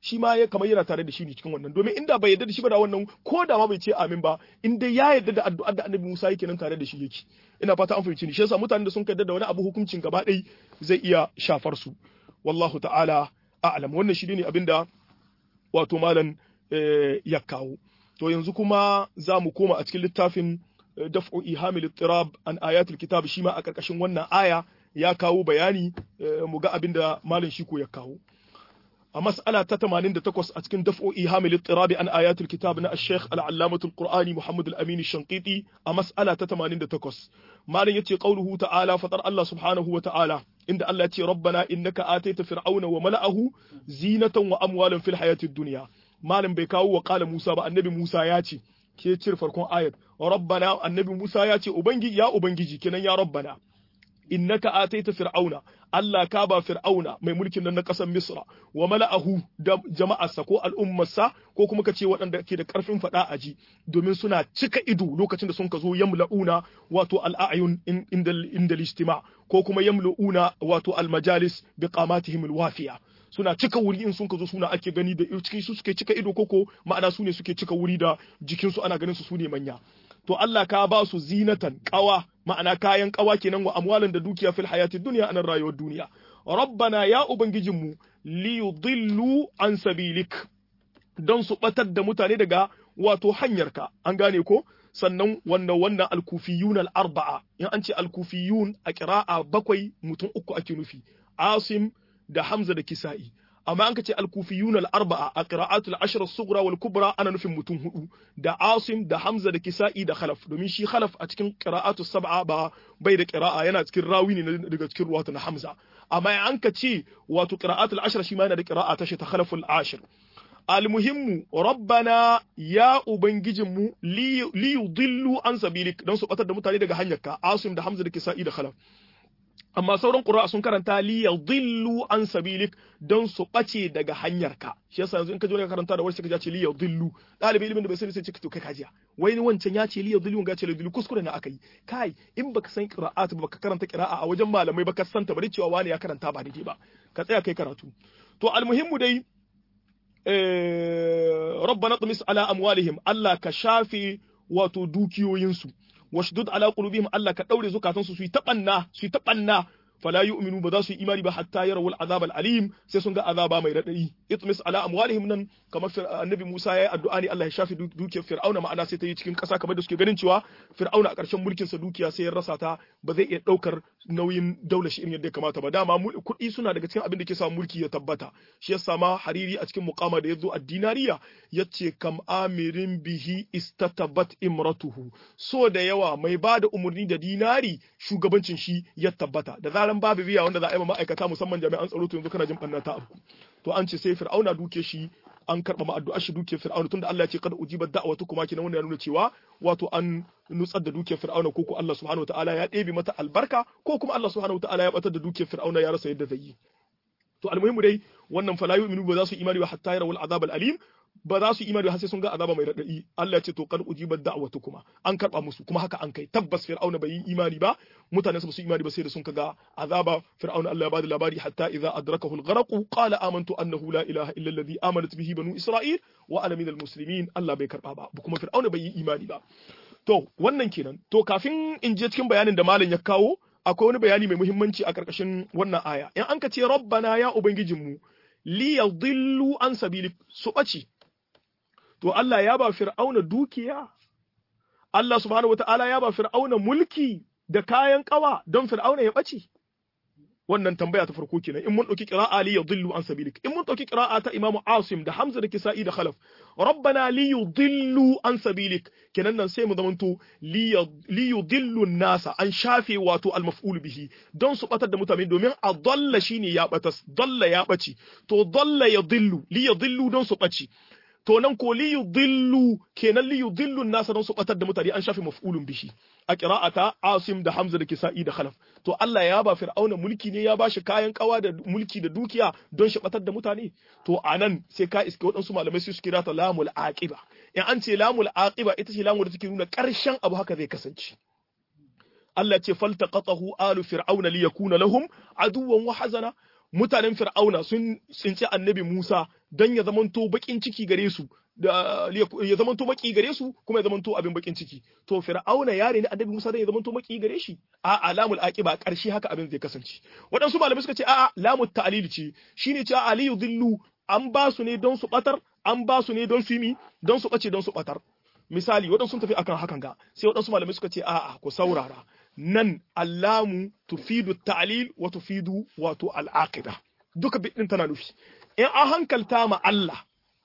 shi ma ya kamar yana tare da shi ne cikin wannan domin inda bai yarda da shi ba da wannan ko da ma bai ce amin ba in dai ya yarda da addu'ar da Annabi Musa yake nan tare da shi yake ina fata an fahimci ni shi yasa mutanen da sun yarda da wani abu hukuncin gaba ɗaya zai iya shafar su wallahu ta'ala a'lam wannan shi ne abinda wato malam ya kawo to yanzu kuma za mu koma a cikin littafin daf'u ihamil ittirab an ayatul kitab shi ma a karkashin wannan aya ya kawo bayani mu ga abinda malam shiko ya kawo a mas'ala ta 88 a cikin daf'u ihamil ittirab an ayatul kitab na al-sheikh al-allamah al-qur'ani muhammad al-amin al-shanqiti a mas'ala ta 88 malam yace qauluhu ta'ala fatar Allah subhanahu wa ta'ala inda Allah yace rabbana innaka ataita fir'auna wa mala'ahu zinatan wa amwalan fil hayatid dunya malam bai kawo wa qala Musa ba annabi Musa ya ce ke cire farkon ayat rabbana annabi Musa ya ce ubangiji ya ubangiji kenan ya rabbana innaka ataita fir'auna Allah ka ba fir'auna mai mulkin nan na ƙasar Misra wa mala'ahu da jama'arsa ko al'ummarsa ko kuma ka ce waɗanda ke da ƙarfin faɗa a ji domin suna cika ido lokacin da sun ka zo yamla'una wato al'ayun inda listima ko kuma yamla'una wato al-majalis bi qamatihim al-wafiya suna cika wuri in sun ka zo suna ake gani da cikin su suke cika ido koko ma'ana su ne suke cika wuri da jikinsu ana ganin su su ne manya to Allah ka ba su zinatan kawa ma'ana kayan kawa kenan wa amwalan da dukiya fil hayati dunya anan rayuwar duniya rabbana ya ubangijinmu li yudillu an sabilik don su batar da mutane daga wato hanyarka an gane ko sannan wannan wannan alkufiyun al-arba'a in an ce alkufiyun a qira'a bakwai mutum uku ake nufi asim da hamza da kisa'i amma an ka ce alkufiyun al-arba'a a qira'atul ashr as-sughra wal kubra ana nufin mutum hudu da asim da hamza da kisa'i da khalaf domin shi khalaf a cikin qira'atus sab'a ba bai da qira'a yana cikin rawi ne daga cikin ruwatu na hamza amma an ka ce wato qira'atul ashr shi ma yana da qira'a ta shi ta khalaful ashir almuhimmu rabbana ya ubangijinmu li yudillu an sabilik don su batar da mutane daga hanyarka asim da hamza da kisa'i da khalaf amma sauran ƙura'a sun karanta li yadhillu an sabilik don su ɓace daga hanyarka shi yasa yanzu in ka je ka karanta da wani ka ce li yadhillu ɗalibi ilimin da bai sani sai ce to kai kajiya wai wancan ya ce li yadhillu ga ce li yadhillu kuskure na akai kai in baka san qira'at ba baka karanta qira'a a wajen malamai baka san ta bari cewa wani ya karanta ba daidai ba ka tsaya kai karatu to almuhimmu dai rabbana tumis ala amwalihim Allah ka shafe wato dukiyoyinsu washdud ala qulubihim Allah ka daure zukatansu su yi tabanna su yi tabanna fala yu'minu ba za su yi imani ba hatta yarawul azab alim sai sun ga azaba mai radadi itmis ala amwalihim nan kamar annabi Musa yayi addu'a ne Allah ya shafi dukiyar Fir'auna ma'ana sai ta yi cikin ƙasa kamar da suke ganin cewa Fir'auna a ƙarshen mulkin sa dukiya sai ya rasa ta ba zai iya daukar nauyin daular shi irin yadda ya kamata ba dama kuɗi suna daga cikin abin da ke sa mulki ya tabbata shi yasa ma hariri a cikin muqama da yazo ad-dinariya yace kam amirin bihi istatabat imratuhu so da yawa mai bada umarni da dinari shugabancin shi ya tabbata da zaran babu biya wanda za a yi ma'aikata musamman jami'an tsaro to yanzu kana jin banna ta abu to an ce sai fir'auna duke shi an karba ma addu'a shi duke fir'auna tunda Allah ya ce kada ujibat da'watu kuma kina wannan ya nuna cewa wato an nutsar da dukiyar fir'auna ko ko Allah subhanahu wataala ya ɗebe mata albarka ko kuma Allah subhanahu wataala ya batar da dukiyar fir'auna ya rasa yadda zai yi to almuhimu dai wannan fala yu'minu ba za su imani ba hatta yarawul azab alim ba za su imani har sai sun ga azaba mai radadi Allah ya ce to kad ujibat da'watu kuma an karba musu kuma haka an kai tabbas fir'auna bai yi imani ba mutane su su imani ba sai da sun ga azaba fir'auna Allah ya bada labari hatta idza adrakahu al-gharq qala amantu annahu la ilaha illa alladhi amanat bihi banu isra'il wa ana minal muslimin Allah bai karba ba kuma fir'auna bai yi imani ba to wannan kenan to kafin in je cikin bayanin da malam ya kawo akwai wani bayani mai muhimmanci a karkashin wannan aya in an ka ce rabbana ya ubangijinmu li yadhillu an sabilik su ɓace to Allah ya ba fir'auna dukiya Allah subhanahu wata'ala ya ba fir'auna mulki da kayan kawa don fir'auna ya ɓace wannan tambaya ta farko kenan in mun dauki qira'a li yudillu an sabilik in mun dauki qira'a ta imamu asim da hamza da kisa'i da khalaf rabbana li yudillu an sabilik kenan nan sai mu zamanto li yudillu nasa an shafe wato al maf'ul bihi don su batar da mutane domin a dalla shine ya batas dalla ya bace to dalla yudillu li yudillu don su bace to nan ko li yudillu kenan li yudillu nasa don su batar da mutane an shafe maf'ulun bihi a qira'ata Asim da Hamza da Kisa'i da Khalaf to Allah ya ba Fir'auna mulki ne ya ba shi kayan kawa da mulki da dukiya don shi batar da mutane to anan sai ka iske waɗansu malamai su kira ta lamul aqiba in an ce lamul aqiba ita ce lamul da take nuna ƙarshen abu haka zai kasance Allah ce faltaqatahu alu fir'auna liyakuna lahum aduwwan wa hazana mutanen fir'auna sun tsinci annabi Musa don ya zamanto bakin ciki gare su da ya zamanto maki gare su kuma ya zamanto abin bakin ciki to fir'auna yare ne annabi Musa don ya zamanto maki gare shi a alamul aqiba karshe haka abin zai kasance waɗansu malamai suka ce a'a lamut ta'lil ce shine cewa aliyu dillu an ba su ne don su batar an ba su ne don su yi don su bace don su batar misali waɗansu sun tafi akan hakan ga sai waɗansu malamai suka ce a'a ku saurara nan allamu tufidu ta'lil wa tufidu wato al'aqida duka bidin tana nufi in an hankalta ma Allah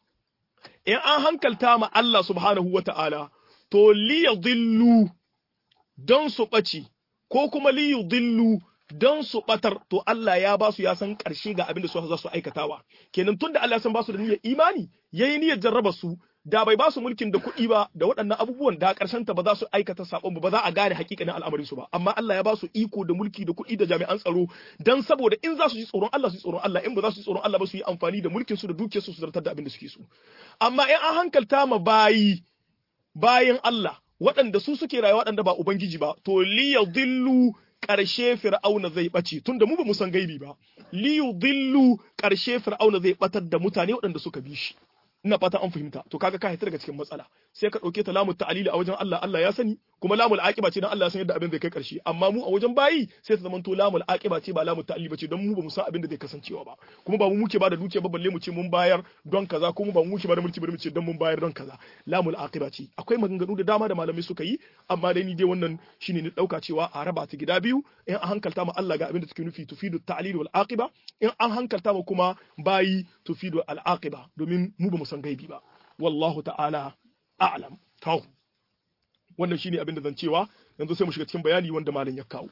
in an hankalta ma Allah subhanahu wa ta'ala to li yadhillu don su ɓace ko kuma li yudillu don su batar to Allah ya ba su ya san ƙarshe ga abin da su za su aikatawa kenan tunda Allah ya san ba su da niyyar imani yayi niyyar jarraba su da bai ba su mulkin da kuɗi ba da waɗannan abubuwan da ƙarshen ta ba za su aikata sabon ba ba za a gane hakikanin al'amarin su ba amma Allah ya ba su iko da mulki da kuɗi da jami'an tsaro dan saboda in za su ji tsoron Allah su ji tsoron Allah in ba za su ji tsoron Allah ba su yi amfani da mulkin su da dukiyar su su zartar da abin da suke so amma in an hankalta ma bayi bayan Allah waɗanda su suke rayuwa waɗanda ba ubangiji ba to liyadillu ƙarshe fir'auna zai ɓace tunda mu ba mu san gaibi ba liyudillu ƙarshe fir'auna zai ɓatar da mutane waɗanda suka bi shi ina fata an fahimta to kaga ka hita daga cikin matsala sai ka dauke ta lamu ta'alili a wajen Allah Allah ya sani kuma lamul aqiba ce dan Allah ya san yadda abin zai kai karshe amma mu a wajen bayi sai ta zamanto lamul aqiba ce ba lamu ta'alili ba ce don mu ba mu san abin da zai kasancewa ba kuma ba mu muke ba da dukiya ba balle mu ce mun bayar don kaza kuma ba mu muke ba da mulki ba mu ce don mun bayar don kaza lamul aqiba ce akwai maganganu da dama da malamai suka yi amma dai ni dai wannan shine ni dauka cewa a raba ta gida biyu in an hankalta ma Allah ga abin da take nufi tufidu ta'lil wal aqiba in an hankalta ma kuma bayi tufidu al aqiba domin mu ba mu san gaibi ba wallahu ta'ala a'lam to wannan shine abin da zan cewa yanzu sai mu shiga cikin bayani wanda malam ya kawo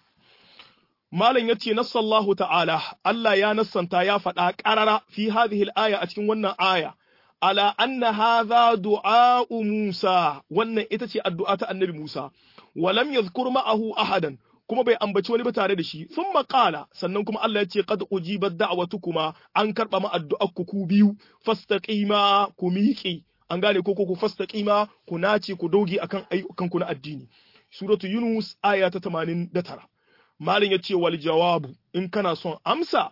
malam yace nassallahu ta'ala Allah ya nassanta ya faɗa ƙarara fi hadhihi al-aya a cikin wannan aya ala anna hadha du'a Musa wannan ita ce addu'a ta annabi Musa wa lam yadhkur ma'ahu ahadan kuma bai ambaci wani ba tare da shi sun maƙala sannan kuma Allah ya ce qad ujibat da'watukuma an karba ma addu'ar ku ku biyu fastaqima ku miƙe an gane ko ku fastaqima ku nace ku doge akan ayyukan ku na addini suratu yunus aya ta 89 malin ya ce wal jawabu in kana son amsa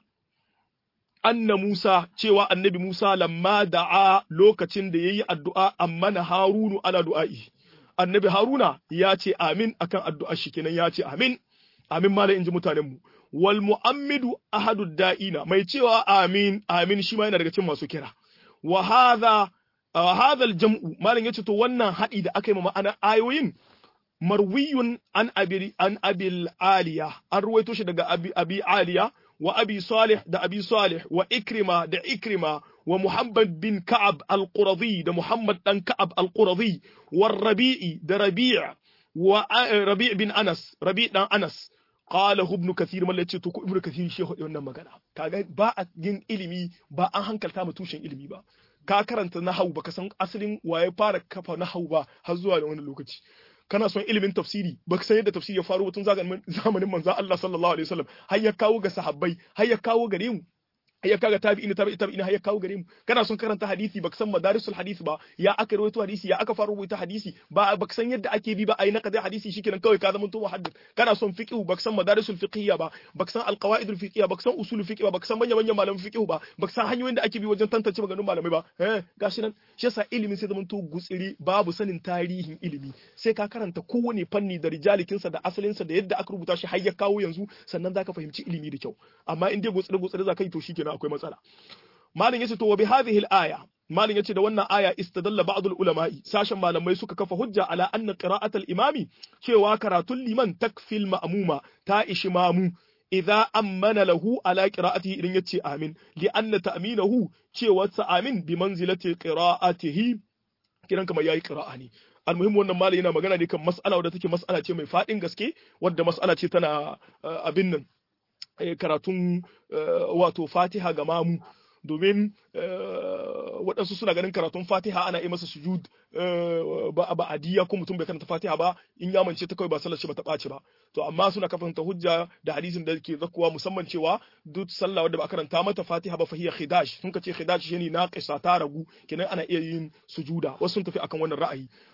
anna Musa cewa annabi Musa lamma da'a lokacin da yayi addu'a amma na Harunu ala du'a'i annabi Haruna ya ce amin akan addu'ar shi kenan ya ce amin amin malai inji mutanen mu wal mu'ammidu ahadu da'ina mai cewa amin amin shi ma yana daga cikin masu kira wa hadha hadha al jam'u malin yace to wannan hadi da aka yi ma'ana ayoyin marwiyun an abi an abil aliya an ruwaito shi daga abi abi aliya wa abi salih da abi salih wa ikrima da ikrima wa muhammad bin ka'ab al-quradi da muhammad dan ka'ab al-quradi wa rabi'i da rabi' wa rabi' bin anas rabi' dan anas qala ibn kathir mallan ce to ko ibn kathir shi hudu wannan magana kaga ba a yin ilimi ba an hankalta mu tushen ilimi ba ka karanta nahwu baka san asalin waye fara kafa nahwu ba har zuwa da wani lokaci kana son ilimin tafsiri ba ka san yadda tafsiri ya faru tun zamanin manzon Allah sallallahu alaihi wasallam har ya kawo ga sahabbai har ya kawo gare mu har ya kaga tabi'in tabi'i tabi'in har ya kawo gare mu kana son karanta hadisi ba ka san madarisul hadisi ba ya aka rawaito hadisi ya aka fara rubuta hadisi ba ba ka san yadda ake bi ba ai naqdi hadisi shikenan kawai ka zama to muhaddith kana son fiqh ba ka san madarisul fiqhiyya ba ba ka san alqawaidul fiqhiyya ba ka san usulul fiqh ba ba ka san manyan manyan malaman fiqh ba ba ka san hanyoyin da ake bi wajen tantance maganganun malamai ba eh gashi nan shi yasa ilimin sai zama to gutsiri babu sanin tarihin ilimi sai ka karanta kowane fanni da rijalikinsa da asalinsa da yadda aka rubuta shi har ya kawo yanzu sannan zaka fahimci ilimi da kyau amma in dai gutsiri gutsiri zaka yi to shikenan akwai matsala malin yace to wa bi hadhihi al-aya malin yace da wannan aya istadalla ba'd al-ulama'i sashen malamai suka kafa hujja ala anna qira'at al-imami cewa karatun liman takfil ma'muma ta ishi mamu idza ammana lahu ala qira'atihi idan yace amin li anna ta'minahu cewa sa amin bi manzilati qira'atihi kiran kamar yayi qira'a ne almuhim wannan malai yana magana ne kan mas'ala wadda take mas'ala ce mai fadin gaske wadda mas'ala ce tana abin nan karatun wato fatiha ga mamu domin waɗansu suna ganin karatun fatiha ana yi masa sujud ba ba adiya ko mutum bai karanta fatiha ba in ya mance ta kawai ba sallar shi ba ta ɓaci ba to amma suna kafanta hujja da hadisin da ke zakuwa musamman cewa duk sallah wadda ba karanta mata fatiha ba fahiya khidash sun ce khidash shine naqisa ta ragu kenan ana iya yin sujuda wasu sun tafi akan wannan ra'ayi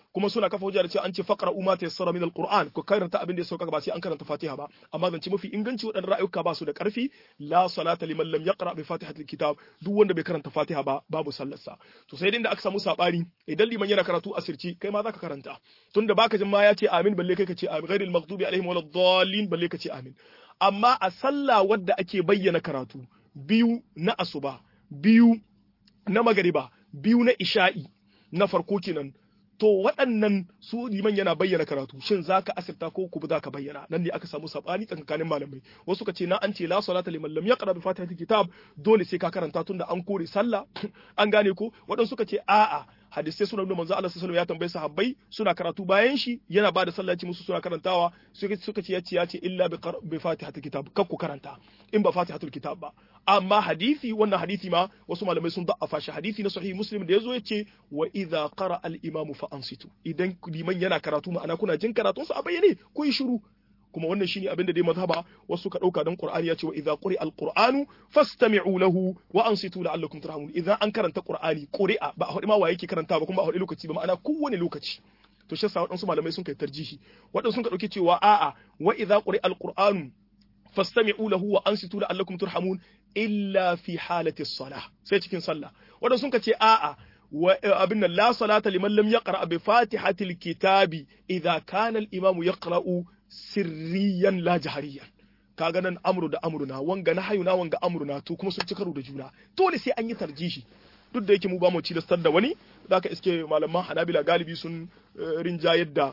kuma suna kafa hujja da cewa an ce faqra umma tayassara min alquran ko karanta abin da ya sauka ba sai an karanta fatiha ba amma zance mafi inganci waɗannan ra'ayuka ba su da ƙarfi la salata liman lam yaqra bi fatihatil kitab duk wanda bai karanta fatiha ba babu sallarsa to sai dai da aka samu sabani idan liman yana karatu asirci kai ma zaka karanta tunda baka jin ma ya ce amin balle kai ka ce amin ghairil maghdubi alaihim waladdallin balle ka ce amin amma a sallah wadda ake bayyana karatu biyu na asuba biyu na magariba biyu na isha'i na farko kenan to waɗannan su liman yana bayyana karatu shin zaka asirta ko ku za ka bayyana nan ne aka samu sabani tsakanin malamai wasu ka ce na an ce la salata liman lam yaqra bi fatihatil kitab dole sai ka karanta tunda an kore sallah an gane ko waɗansu suka ce a'a hadisai suna nuna manzo Allah sallallahu ya tambaye sahabbai suna karatu bayan shi yana bada sallah ci musu suna karantawa suka ce yace yace illa bi fatihatil kitab kar ku karanta in ba fatihatul kitab ba amma hadisi wannan hadisi ma wasu malamai sun da'afa shi hadisi na sahih muslim da yazo yace wa idza qara al imamu fa ansitu idan liman yana karatu ma'ana kuna jin karatun sa a bayyane ku yi shiru kuma wannan shine abin da dai mazhaba wasu ka dauka dan Qur'ani ya ce wa idza quri'a al-Qur'anu fastami'u lahu wa ansitu la'allakum turhamun idan an karanta Qur'ani quri'a ba a hadi ma wa yake karanta ba kuma ba a hadi lokaci ba ma'ana kowane lokaci to shi yasa waɗansu malamai sun kai tarjihi waɗansu sun ka dauki cewa a'a wa idza quri'a al-Qur'anu fastami'u lahu wa ansitu la'allakum turhamun illa fi halati as-salah sai cikin sallah waɗansu sun ka ce a'a abin nan la salata liman lam yaqra bi fatihatil kitabi idza kana al-imamu yaqra'u sirriyan la jahariyan kaga nan amru da amruna wanga na hayuna wanga amruna to kuma sun ci karo da juna dole sai an yi tarjihi duk da yake mu ba mu ci da wani zaka iske malaman hanabila galibi sun rinjayar da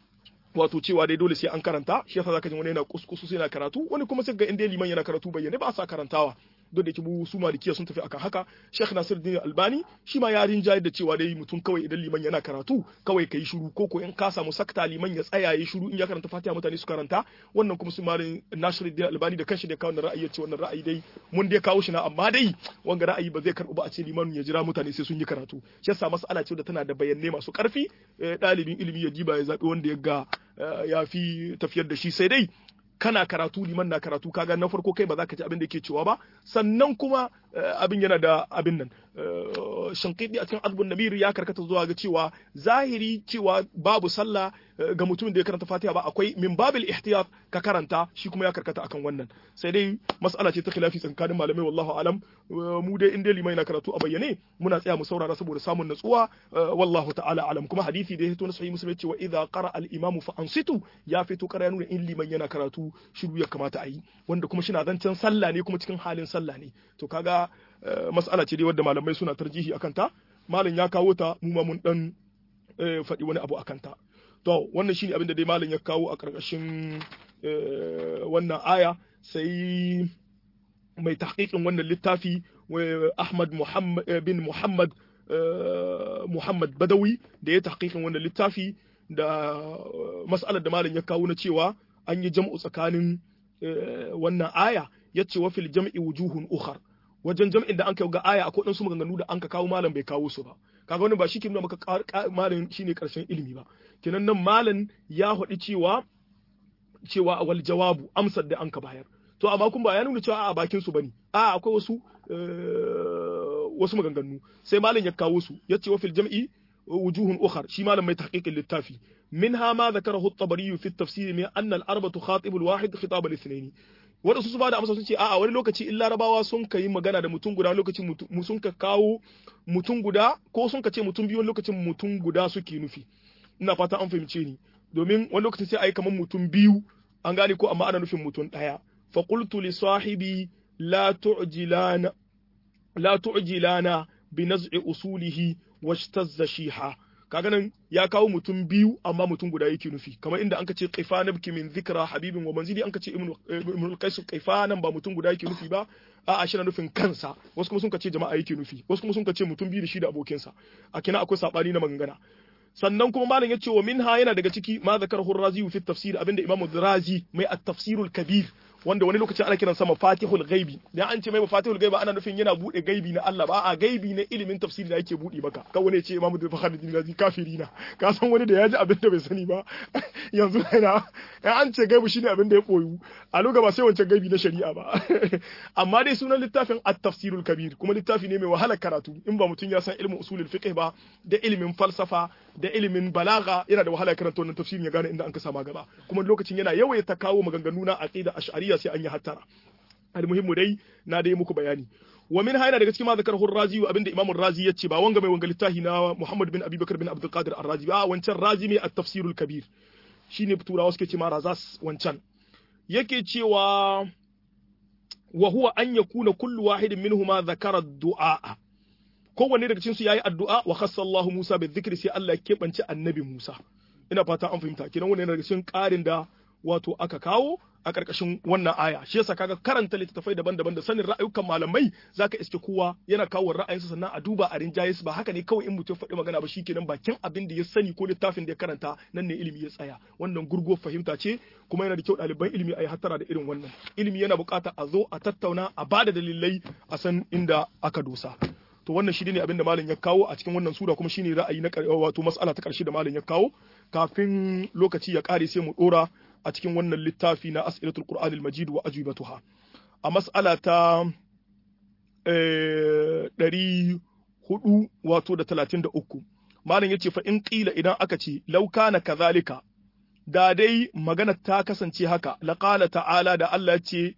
wato cewa dai dole sai an karanta shi yasa zaka ji wani yana kuskusu sai yana karatu wani kuma sai ga inda liman yana karatu bayyane ba sa karantawa duk da yake mu su malikiya sun tafi akan haka Sheikh Nasiruddin Albani shi ma ya rinjaye da cewa dai mutum kawai idan liman yana karatu kawai kai shiru ko ko in ka samu sakta liman ya tsaya ya shiru in ya karanta Fatiha mutane su karanta wannan kuma su malin Nasiruddin Albani da kanshi da kawo ra'ayi ya ce wannan ra'ayi dai mun dai kawo shi na amma dai wanga ra'ayi ba zai karbu ba a ce liman ya jira mutane sai sun yi karatu shi yasa mas'ala ce da tana da bayanai masu karfi ɗalibin ilimi ya diba ya zaɓi wanda ya ga ya fi tafiyar da shi sai dai kana karatu liman na karatu kaga na farko kai ba za ka ji abin da yake cewa ba sannan kuma abin yana da abin nan shankidi a cikin azbun nabir ya karkata zuwa ga cewa zahiri cewa babu sallah ga mutumin da ya karanta fatiha ba akwai min babil ihtiyat ka karanta shi kuma ya karkata akan wannan sai dai mas'ala ce ta khilafi tsakanin malamai wallahu alam mu dai inda limai na karatu a bayyane muna tsaya mu saurara saboda samun natsuwa wallahu ta'ala alam kuma hadisi da ya fito na sahih muslim cewa idza qara al imamu fa ansitu ya fito kara nuna in liman yana karatu shiru ya kamata a yi wanda kuma shina zancen sallah ne kuma cikin halin sallah ne to kaga mas'ala ce dai wadda malamai suna tarjihi akan ta malam ya kawo ta mu ma mun dan faɗi wani abu akan ta to wannan shine abin da dai malam ya kawo a ƙarƙashin wannan aya sai mai tahqiqin wannan littafi Ahmad Muhammad bin Muhammad Muhammad Badawi da ya tahqiqin wannan littafi da mas'alar da malam ya kawo na cewa an yi jam'u tsakanin wannan aya yace wa fil jam'i wujuhun ukhar wajen jam'in da an kai ga aya akwai ɗansu maganganu da an ka kawo malam bai kawo su ba kaga wani ba shi ke nuna maka malam shine karshen ilimi ba kenan nan malam ya haɗi cewa cewa wal jawabu amsar da an ka bayar to amma kun ba ya nuna cewa a bakin su bane a akwai wasu wasu maganganu sai malam ya kawo su yace wa fil jam'i wujuhun ukhar shi malam mai tahqiqin littafi منها ما ذكره الطبري في التفسير من أن الأربع تخاطب الواحد خطاب الاثنين waɗansu su ba da amsa sun ce a'a wani lokaci in larabawa sun ka yi magana da mutum guda lokaci sun ka kawo mutum guda ko sun ka ce mutum biyu wani lokacin mutum guda suke nufi ina fata an fahimce ni domin wani lokacin sai a yi kamar mutum biyu an gane ko amma ana nufin mutum ɗaya fa qultu li sahibi la tu'jilana la tu'jilana bi naz'i usulihi washtazza shiha kaga nan ya kawo mutum biyu amma mutum guda yake nufi kamar inda anka ce qifa nabki min dhikra habibin wa manzili anka ce ibnu al-qais qifa nan ba mutum guda yake nufi ba a'a shi na nufin kansa wasu kuma sun ka ce jama'a yake nufi wasu kuma sun ka ce mutum biyu da shi da abokinsa a kina akwai sabani na magangana sannan kuma malam ya ce wa minha yana daga ciki ma zakarahu razi fi tafsir abinda imam razi mai at-tafsirul kabir wanda wani lokacin ana kiransa mafatihul ghaibi dan an ce mai mafatihul ghaibi ana nufin yana bude gaibi na Allah ba a gaibi na ilimin tafsiri da yake bude maka ka wani ce imamu Bukhari Razi kafiri na ka san wani da ya ji abin da bai sani ba yanzu yana ya an ce gaibi shine abin da ya koyu a lokacin ba sai wancan gaibi na shari'a ba amma dai sunan littafin at-tafsirul kabir kuma littafi ne mai wahalar karatu in ba mutum ya san ilimin usulul fiqh ba da ilimin falsafa da ilimin balaga yana da wahalar karanta wannan tafsirin ya gane inda an ka sama gaba kuma lokacin yana yawaita kawo maganganu na aqida ash'ariyya sai an yi hattara almuhimmu dai na dai muku bayani wa min hayna daga cikin ma zakar razi wa abinda imam razi yace ba wanga mai wanga littafi na muhammad bin abubakar bin abdul qadir ar-razi ba wancan razi mai at-tafsirul kabir shine turawa suke ce ma razas wancan yake cewa wa huwa an yakuna kullu wahidin minhuma zakara du'a kowanne daga cikin su yayi addu'a wa khassa Allah Musa bi dhikri sai Allah ya kebance annabi Musa ina fata an fahimta kenan wannan daga cikin ƙarin da wato aka kawo a ƙarƙashin wannan aya shi yasa kaga karanta littattafai daban-daban da sanin ra'ayukan malamai zaka iske kowa yana kawo ra'ayinsa sannan a duba a rinjaye ba haka ne kawai in mutum faɗi magana ba shikenan bakin abin da ya sani ko littafin da ya karanta nan ne ilimi ya tsaya wannan gurgo fahimta ce kuma yana da kyau ɗaliban ilimi a yi hattara da irin wannan ilimi yana buƙata a zo a tattauna a bada dalilai a san inda aka dosa to wannan shi ne abin da malam ya kawo a cikin wannan sura kuma shine ra'ayi na wato mas'ala ta ƙarshe da malam ya kawo kafin lokaci ya ƙare sai mu ɗora a cikin wannan littafi na as'ilatul qur'anil majid wa ajwibatuha a mas'ala ta ɗari hudu wato da talatin da uku malam yace fa in qila idan aka ce law kana kazalika da dai magana ta kasance haka laqala ta'ala da Allah ce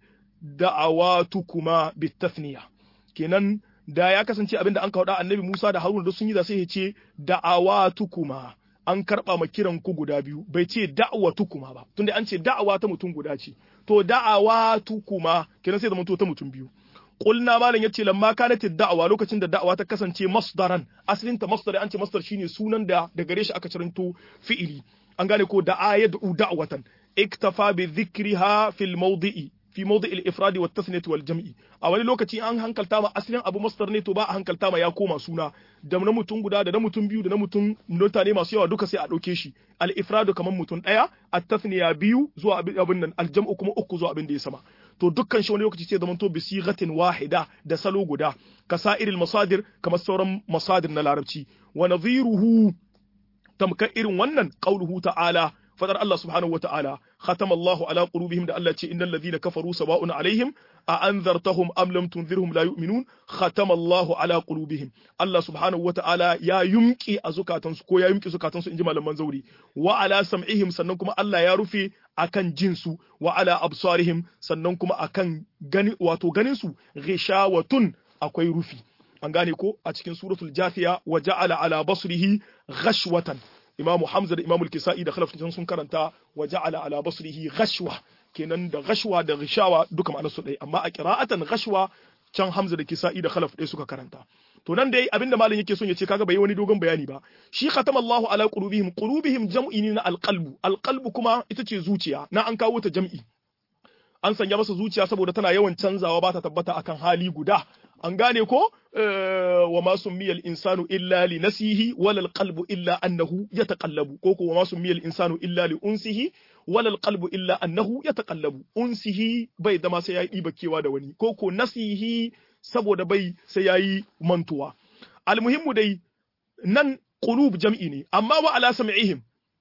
da'awatukuma bitathniya kenan da ya kasance abinda an kawo annabi Musa da Haruna da sun yi da sai ya ce da'awatukuma an karɓa ma kiran ku guda biyu bai ce da'awa tukuma ba tunda an ce da'awa ta mutum guda ce to da'awa tukuma kenan sai zama to ta mutum biyu qulna malam yace lamma kanat da'awa lokacin da da'awa ta kasance masdaran asalin ta masdar an ce masdar shine sunan da da gare shi aka ciranto fi'ili an gane ko da'a yad'u da'watan iktafa bi dhikriha fil mawdi'i fi mawdi al-ifrad wa at wal jam'i a wani lokaci an hankalta ma asalin abu masdar ne to ba a hankalta ma ya koma suna da na mutum guda da na mutum biyu da na mutum mutane masu yawa duka sai a dauke shi al-ifrad kamar mutum daya at-tathniya biyu zuwa abin nan al-jam'u kuma uku zuwa abin da ya sama to dukkan shi wani lokaci sai zamanto bi sighatin wahida da salo guda kasa'iril masadir kamar sauran masadir na larabci wa nadhiruhu tamkar irin wannan qauluhu ta'ala fadar Allah subhanahu wa ta'ala khatama Allahu ala qulubihim da Allah ce innal ladhina kafaru sawa'un alaihim a anzartahum am lam tunzirhum la yu'minun khatama Allahu ala qulubihim Allah subhanahu wa ta'ala ya yumki a zukatansu ko ya yumki zukatansu inji malaman zauri wa ala sam'ihim sannan kuma Allah ya rufe akan jinsu wa ala absarihim sannan kuma akan gani wato ganin su ghishawatun akwai rufi an gane ko a cikin suratul jafiya wa ja'ala ala basrihi ghashwatan imamu hamza da imamu kisa'i da khalaf sun karanta wa ja'ala ala basrihi ghashwa kenan da ghashwa da ghishawa duka ma'anar su ɗaya amma a qira'atan ghashwa can hamza da kisa'i da khalaf ɗaya suka karanta to nan dai abinda malam yake son ya ce kaga bai wani dogon bayani ba shi khatama Allahu ala qulubihim qulubihim jam'i ne na alqalbu alqalbu kuma ita ce zuciya na an kawo ta jam'i an sanya masa zuciya saboda tana yawan canzawa ba ta tabbata akan hali guda an gane ko wa ma summiyal insanu illa li nasihi wala alqalbu illa annahu yataqallabu ko ko wa ma summiyal insanu illa li unsihi wala alqalbu illa annahu yataqallabu unsihi bai zama sai yayi dibakewa da wani ko ko nasihi saboda bai sai yayi mantuwa almuhimmu dai nan qulub jam'i ne amma wa ala sam'ihim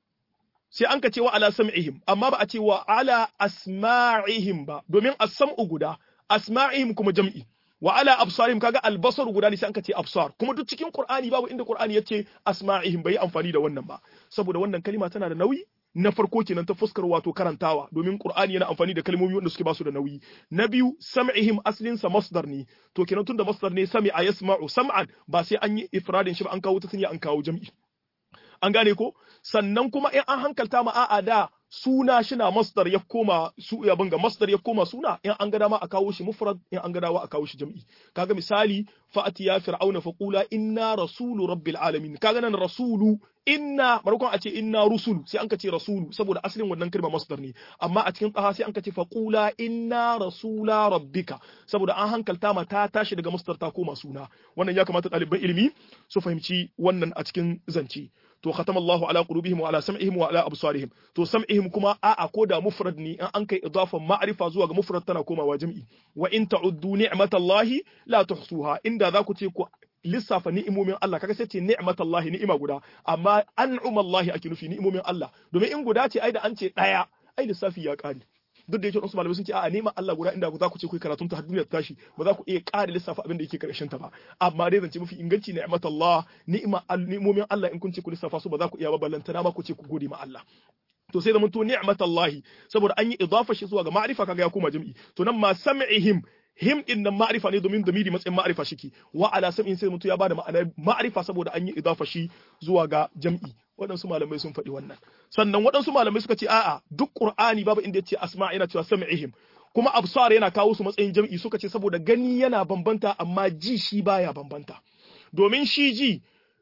sai an ka ce wa ala sam'ihim amma ba a ce wa ala asma'ihim ba domin as-sam'u guda asma'ihim kuma jam'i wa ala absarihim kaga albasar guda ne sai an ka ce absar kuma duk cikin qur'ani babu inda qur'ani yace asma'ihim bai amfani da wannan ba saboda wannan kalima tana da nauyi na farko kenan ta fuskar wato karantawa domin qur'ani yana amfani da kalmomi wanda suke basu da nauyi na biyu sam'ihim aslin sa masdar ne to kenan tunda masdar ne sami'a yasma'u sam'an ba sai an yi ifradin shi ba an kawo ta sanya an kawo jam'i an gane ko sannan kuma in an hankalta ma a'a da suna shina masdar ya koma su ya banga masdar ya koma suna in an ga dama a kawo shi mufrad in an ga dama a kawo shi jam'i kaga misali fa'ati ya fir'auna fa qula inna rasulu rabbil alamin kaga nan rasulu inna markon a ce inna rusulu sai an ka ce rasulu saboda asalin wannan kalma masdar ne amma a cikin tsaha sai an ka ce fa qula inna rasula rabbika saboda an hankalta ma ta tashi daga masdar ta koma suna wannan ya kamata ɗaliban ilimi su fahimci wannan a cikin zance to khatama Allahu ala qulubihim wa ala sam'ihim wa ala absarihim to sam'ihim kuma a'a ko da mufrad ne in an kai idafan ma'rifa zuwa ga mufrad tana komawa jam'i wa in ta'uddu ni'matallahi la tuhsuha inda za ku ce ku lissafa ni'imomin Allah kaga sai ce ni'matallahi ni'ima guda amma an'umallahi ake nufi ni'imomin Allah domin in guda ce ai da an ce daya ai lissafi ya kare duk da yake wasu malamai sun ce a neman Allah guda inda za ku ce ku karatun ta duniyar tashi ba za ku iya ƙara lissafa abin da yake karshen ta ba amma dai zance mafi inganci ni'matallah ni'ima ni'imomin Allah in kun ce ku lissafa su ba za ku iya ba ballantana ma ku ce ku gode ma Allah to sai zamanto ni'matallahi saboda an yi idafa shi zuwa ga ma'rifa kaga ya koma jam'i to nan ma sam'ihim him din nan ma'rifa ne domin damiri matsayin ma'rifa shiki wa ala sam'in sai mutu ya bada ma'ana ma'rifa saboda an yi idafa shi zuwa ga jam'i waɗansu malamai sun faɗi wannan sannan waɗansu malamai suka ce a'a duk qur'ani babu inda yace asma yana cewa sam'ihim kuma absar yana kawo su matsayin jam'i suka ce saboda gani yana bambanta amma ji shi baya bambanta domin shi ji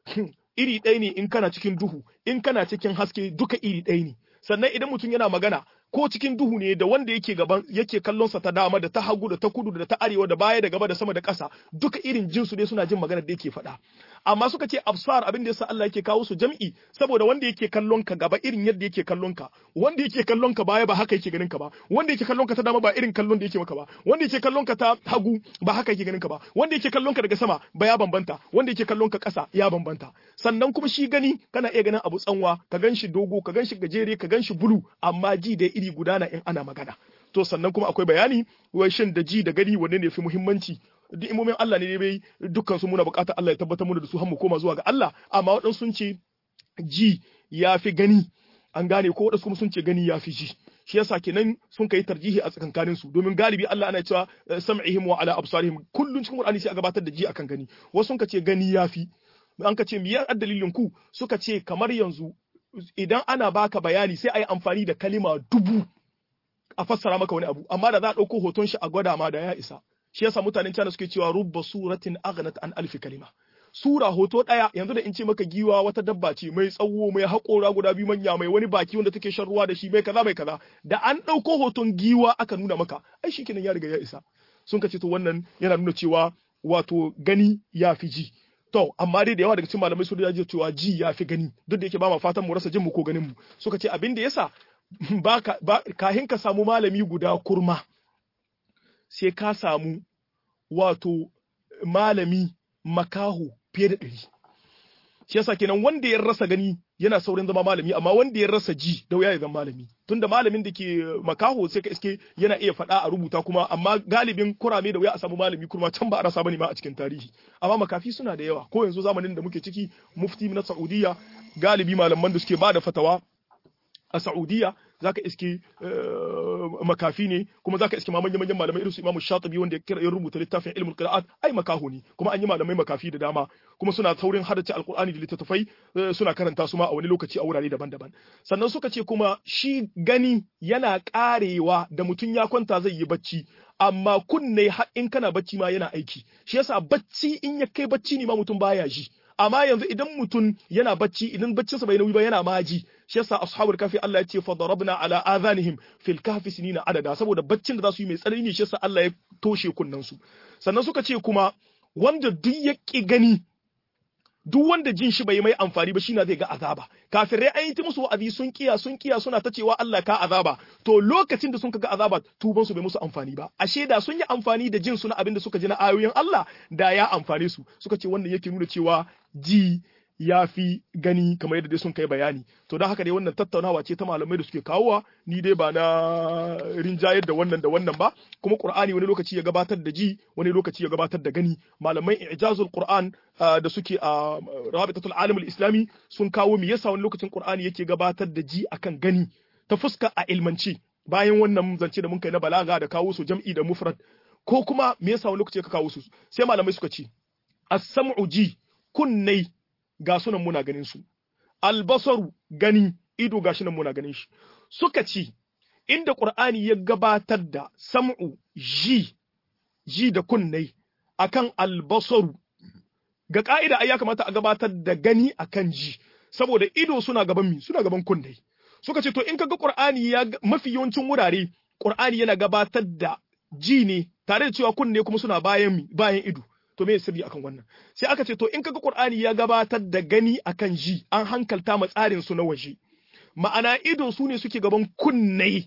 iri ɗaya ne in kana cikin duhu in kana cikin haske duka iri ɗaya ne sannan idan mutum yana magana ko cikin duhu ne da wanda yake gaban yake kallon sa ta dama da ta hagu da ta kudu da ta arewa da baya da gaba da sama da ƙasa duka irin jinsu ne suna jin magana da yake faɗa amma suka ce absar abin da yasa Allah yake kawo su jam'i saboda wanda yake kallon ka gaba irin yadda yake kallon ka wanda yake kallon ka baya ba haka yake ganin ka ba wanda yake kallon ka ta dama ba irin kallon da yake maka ba wanda yake kallon ka ta hagu ba haka yake ganin ka ba wanda yake kallon ka daga sama ba ya bambanta wanda yake kallon ka ƙasa ya bambanta sannan kuma shi gani kana iya ganin abu tsanwa ka gan shi dogo ka gan shi gajere ka gan shi bulu amma ji da iri gudana in ana magana to sannan kuma akwai bayani wai shin da ji da gani wanne ne fi muhimmanci duk imomin Allah ne bai dukkan su muna bukatar Allah ya tabbatar mu da su har mu koma zuwa ga Allah amma waɗansu sun ce ji ya fi gani an gane ko waɗansu kuma sun ce gani ya fi ji shi yasa kenan sun kai tarjihi a tsakankanin su domin galibi Allah ana cewa sam'ihim wa ala absarihim kullun cikin Qur'ani sai a gabatar da ji akan gani wasu sun ce gani ya fi an ka ce miyar dalilin ku suka ce kamar yanzu idan ana baka bayani sai a yi amfani da kalima dubu a fassara maka wani abu amma da za a ɗauko hoton shi a gwada ma da ya isa shi yasa mutanen China suke cewa rubba suratin aghnat an alfi kalima sura hoto daya yanzu da in ce maka giwa wata dabba ce mai tsawo mai haƙora guda biyu manya mai wani baki wanda take shan ruwa da shi mai kaza mai kaza da an ɗauko hoton giwa aka nuna maka ai shikenan ya riga ya isa sun ka ce to wannan yana nuna cewa wato gani ya fi ji to amma dai da yawa daga cikin malamai sun ji cewa ji ya fi gani duk da yake ba ma fatan mu rasa jin mu ko ganin mu suka ce abin da yasa ba kahin ka samu malami guda kurma sai ka samu wato malami makaho fiye da ɗari. Shi yasa kenan wanda ya rasa gani yana saurin zama malami amma wanda ya rasa ji da wuya ya zama malami tunda malamin da ke makaho sai ka iske yana iya faɗa a rubuta kuma amma galibin kurame da wuya a samu malami kuma can ba a rasa bane ma a cikin tarihi amma makafi suna da yawa ko yanzu zamanin da muke ciki mufti na Saudiya galibi malaman da suke ba da fatawa a Saudiya zaka iske makafi ne kuma zaka iske manyan manyan malamai irin su Imam Shatibi wanda ya rubuta littafin ilmul qira'at ai makaho ne kuma an yi malamai makafi da dama kuma suna taurin hadace alqur'ani da littattafai suna karanta su ma a wani lokaci a wurare daban-daban sannan suka ce kuma shi gani yana karewa da mutum ya kwanta zai yi bacci amma kunne har in kana bacci ma yana aiki shi yasa bacci in ya kai bacci ne ma mutum baya ji amma yanzu idan mutum yana bacci idan baccinsa bai nauyi ba yana maji shi yasa ashabul kafi Allah ya ce fa darabna ala adhanihim fil kahfi sinina adada saboda baccin da za su yi mai tsanani ne shi yasa Allah ya toshe kunnen su sannan suka ce kuma wanda duk ya ki gani duk wanda jin shi bai mai amfani ba shine zai ga azaba kafirai an yi ta musu wa'azi sun kiya sun kiya suna ta cewa Allah ka azaba to lokacin da sun ga azaba tuban su bai musu amfani ba ashe da sun yi amfani da jin su na abin da suka ji na ayoyin Allah da ya amfane su suka ce wannan yake nuna cewa ji ya fi gani kamar yadda dai sun kai bayani to don haka dai wannan tattaunawa ce ta malamai da suke kawowa ni dai ba na rinjayar da wannan da wannan ba kuma qur'ani wani lokaci ya gabatar da ji wani lokaci ya gabatar da gani malamai ijazul qur'an da suke a rabitatul alim islami sun kawo me yasa wani lokacin qur'ani yake gabatar da ji akan gani ta fuska a ilmanci bayan wannan zance da mun kai na balaga da kawo su jam'i da mufrad ko kuma me yasa wani lokaci ka kawo su sai malamai suka ce as-sam'u ji kunnai ga sunan muna ganin su albasaru gani ido ga nan muna ganin shi suka ce inda qur'ani ya gabatar da sam'u ji ji da kunnai akan albasaru ga ka'ida ai ya kamata a gabatar da gani akan ji saboda ido suna gaban mi suna gaban kunnai suka ce to in kaga qur'ani ya mafi yawancin wurare qur'ani yana gabatar da ji ne tare da cewa kunne kuma suna bayan bayan ido to me sirri akan wannan sai aka ce to in kaga qur'ani ya gabatar da gani akan ji an hankalta ma tsarin su na waje ma'ana ido su ne suke gaban kunnai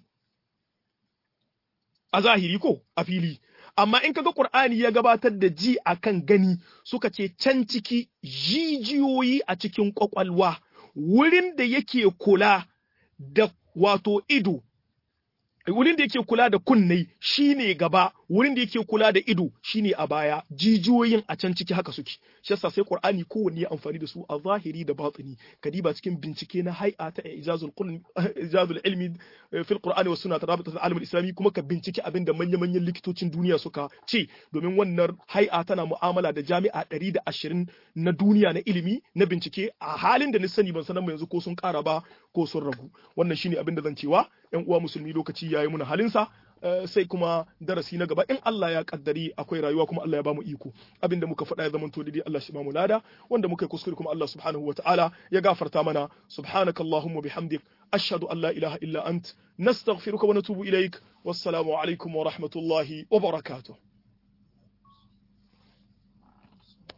a zahiri ko a fili amma in kaga Qur'ani ya gabatar da ji akan gani suka ce can ciki jijiyoyi a cikin kwakwalwa wurin da yake kula da wato ido wurin da yake kula da kunnai shine gaba wurin da yake kula da ido shine a baya jijiyoyin a can ciki haka suke shi yasa sai qur'ani kowanne ya amfani da su a zahiri da batini kadiba cikin bincike na hay'a ta ijazul qulm ijazul ilmi fil qur'ani was sunnah rabitat al alam islami kuma ka bincike abin da manyan manyan likitocin duniya suka ce domin wannan hay'a tana mu'amala da jami'a 120 na duniya na ilimi na bincike a halin da ni sani ban sanan yanzu ko sun kara ba ko sun ragu wannan shine abin da zan cewa yan uwa musulmi lokaci yayi muna halinsa sai kuma darasi na gaba in Allah ya kaddari akwai rayuwa kuma Allah ya bamu iko abinda muka faɗa ya zama to dai Allah shi bamu lada wanda muka yi kuskure kuma Allah subhanahu wataala ya gafarta mana subhanaka allahumma bihamdik ashhadu an la ilaha illa ant nastaghfiruka wa natubu ilaik wassalamu alaikum wa rahmatullahi wa barakatuh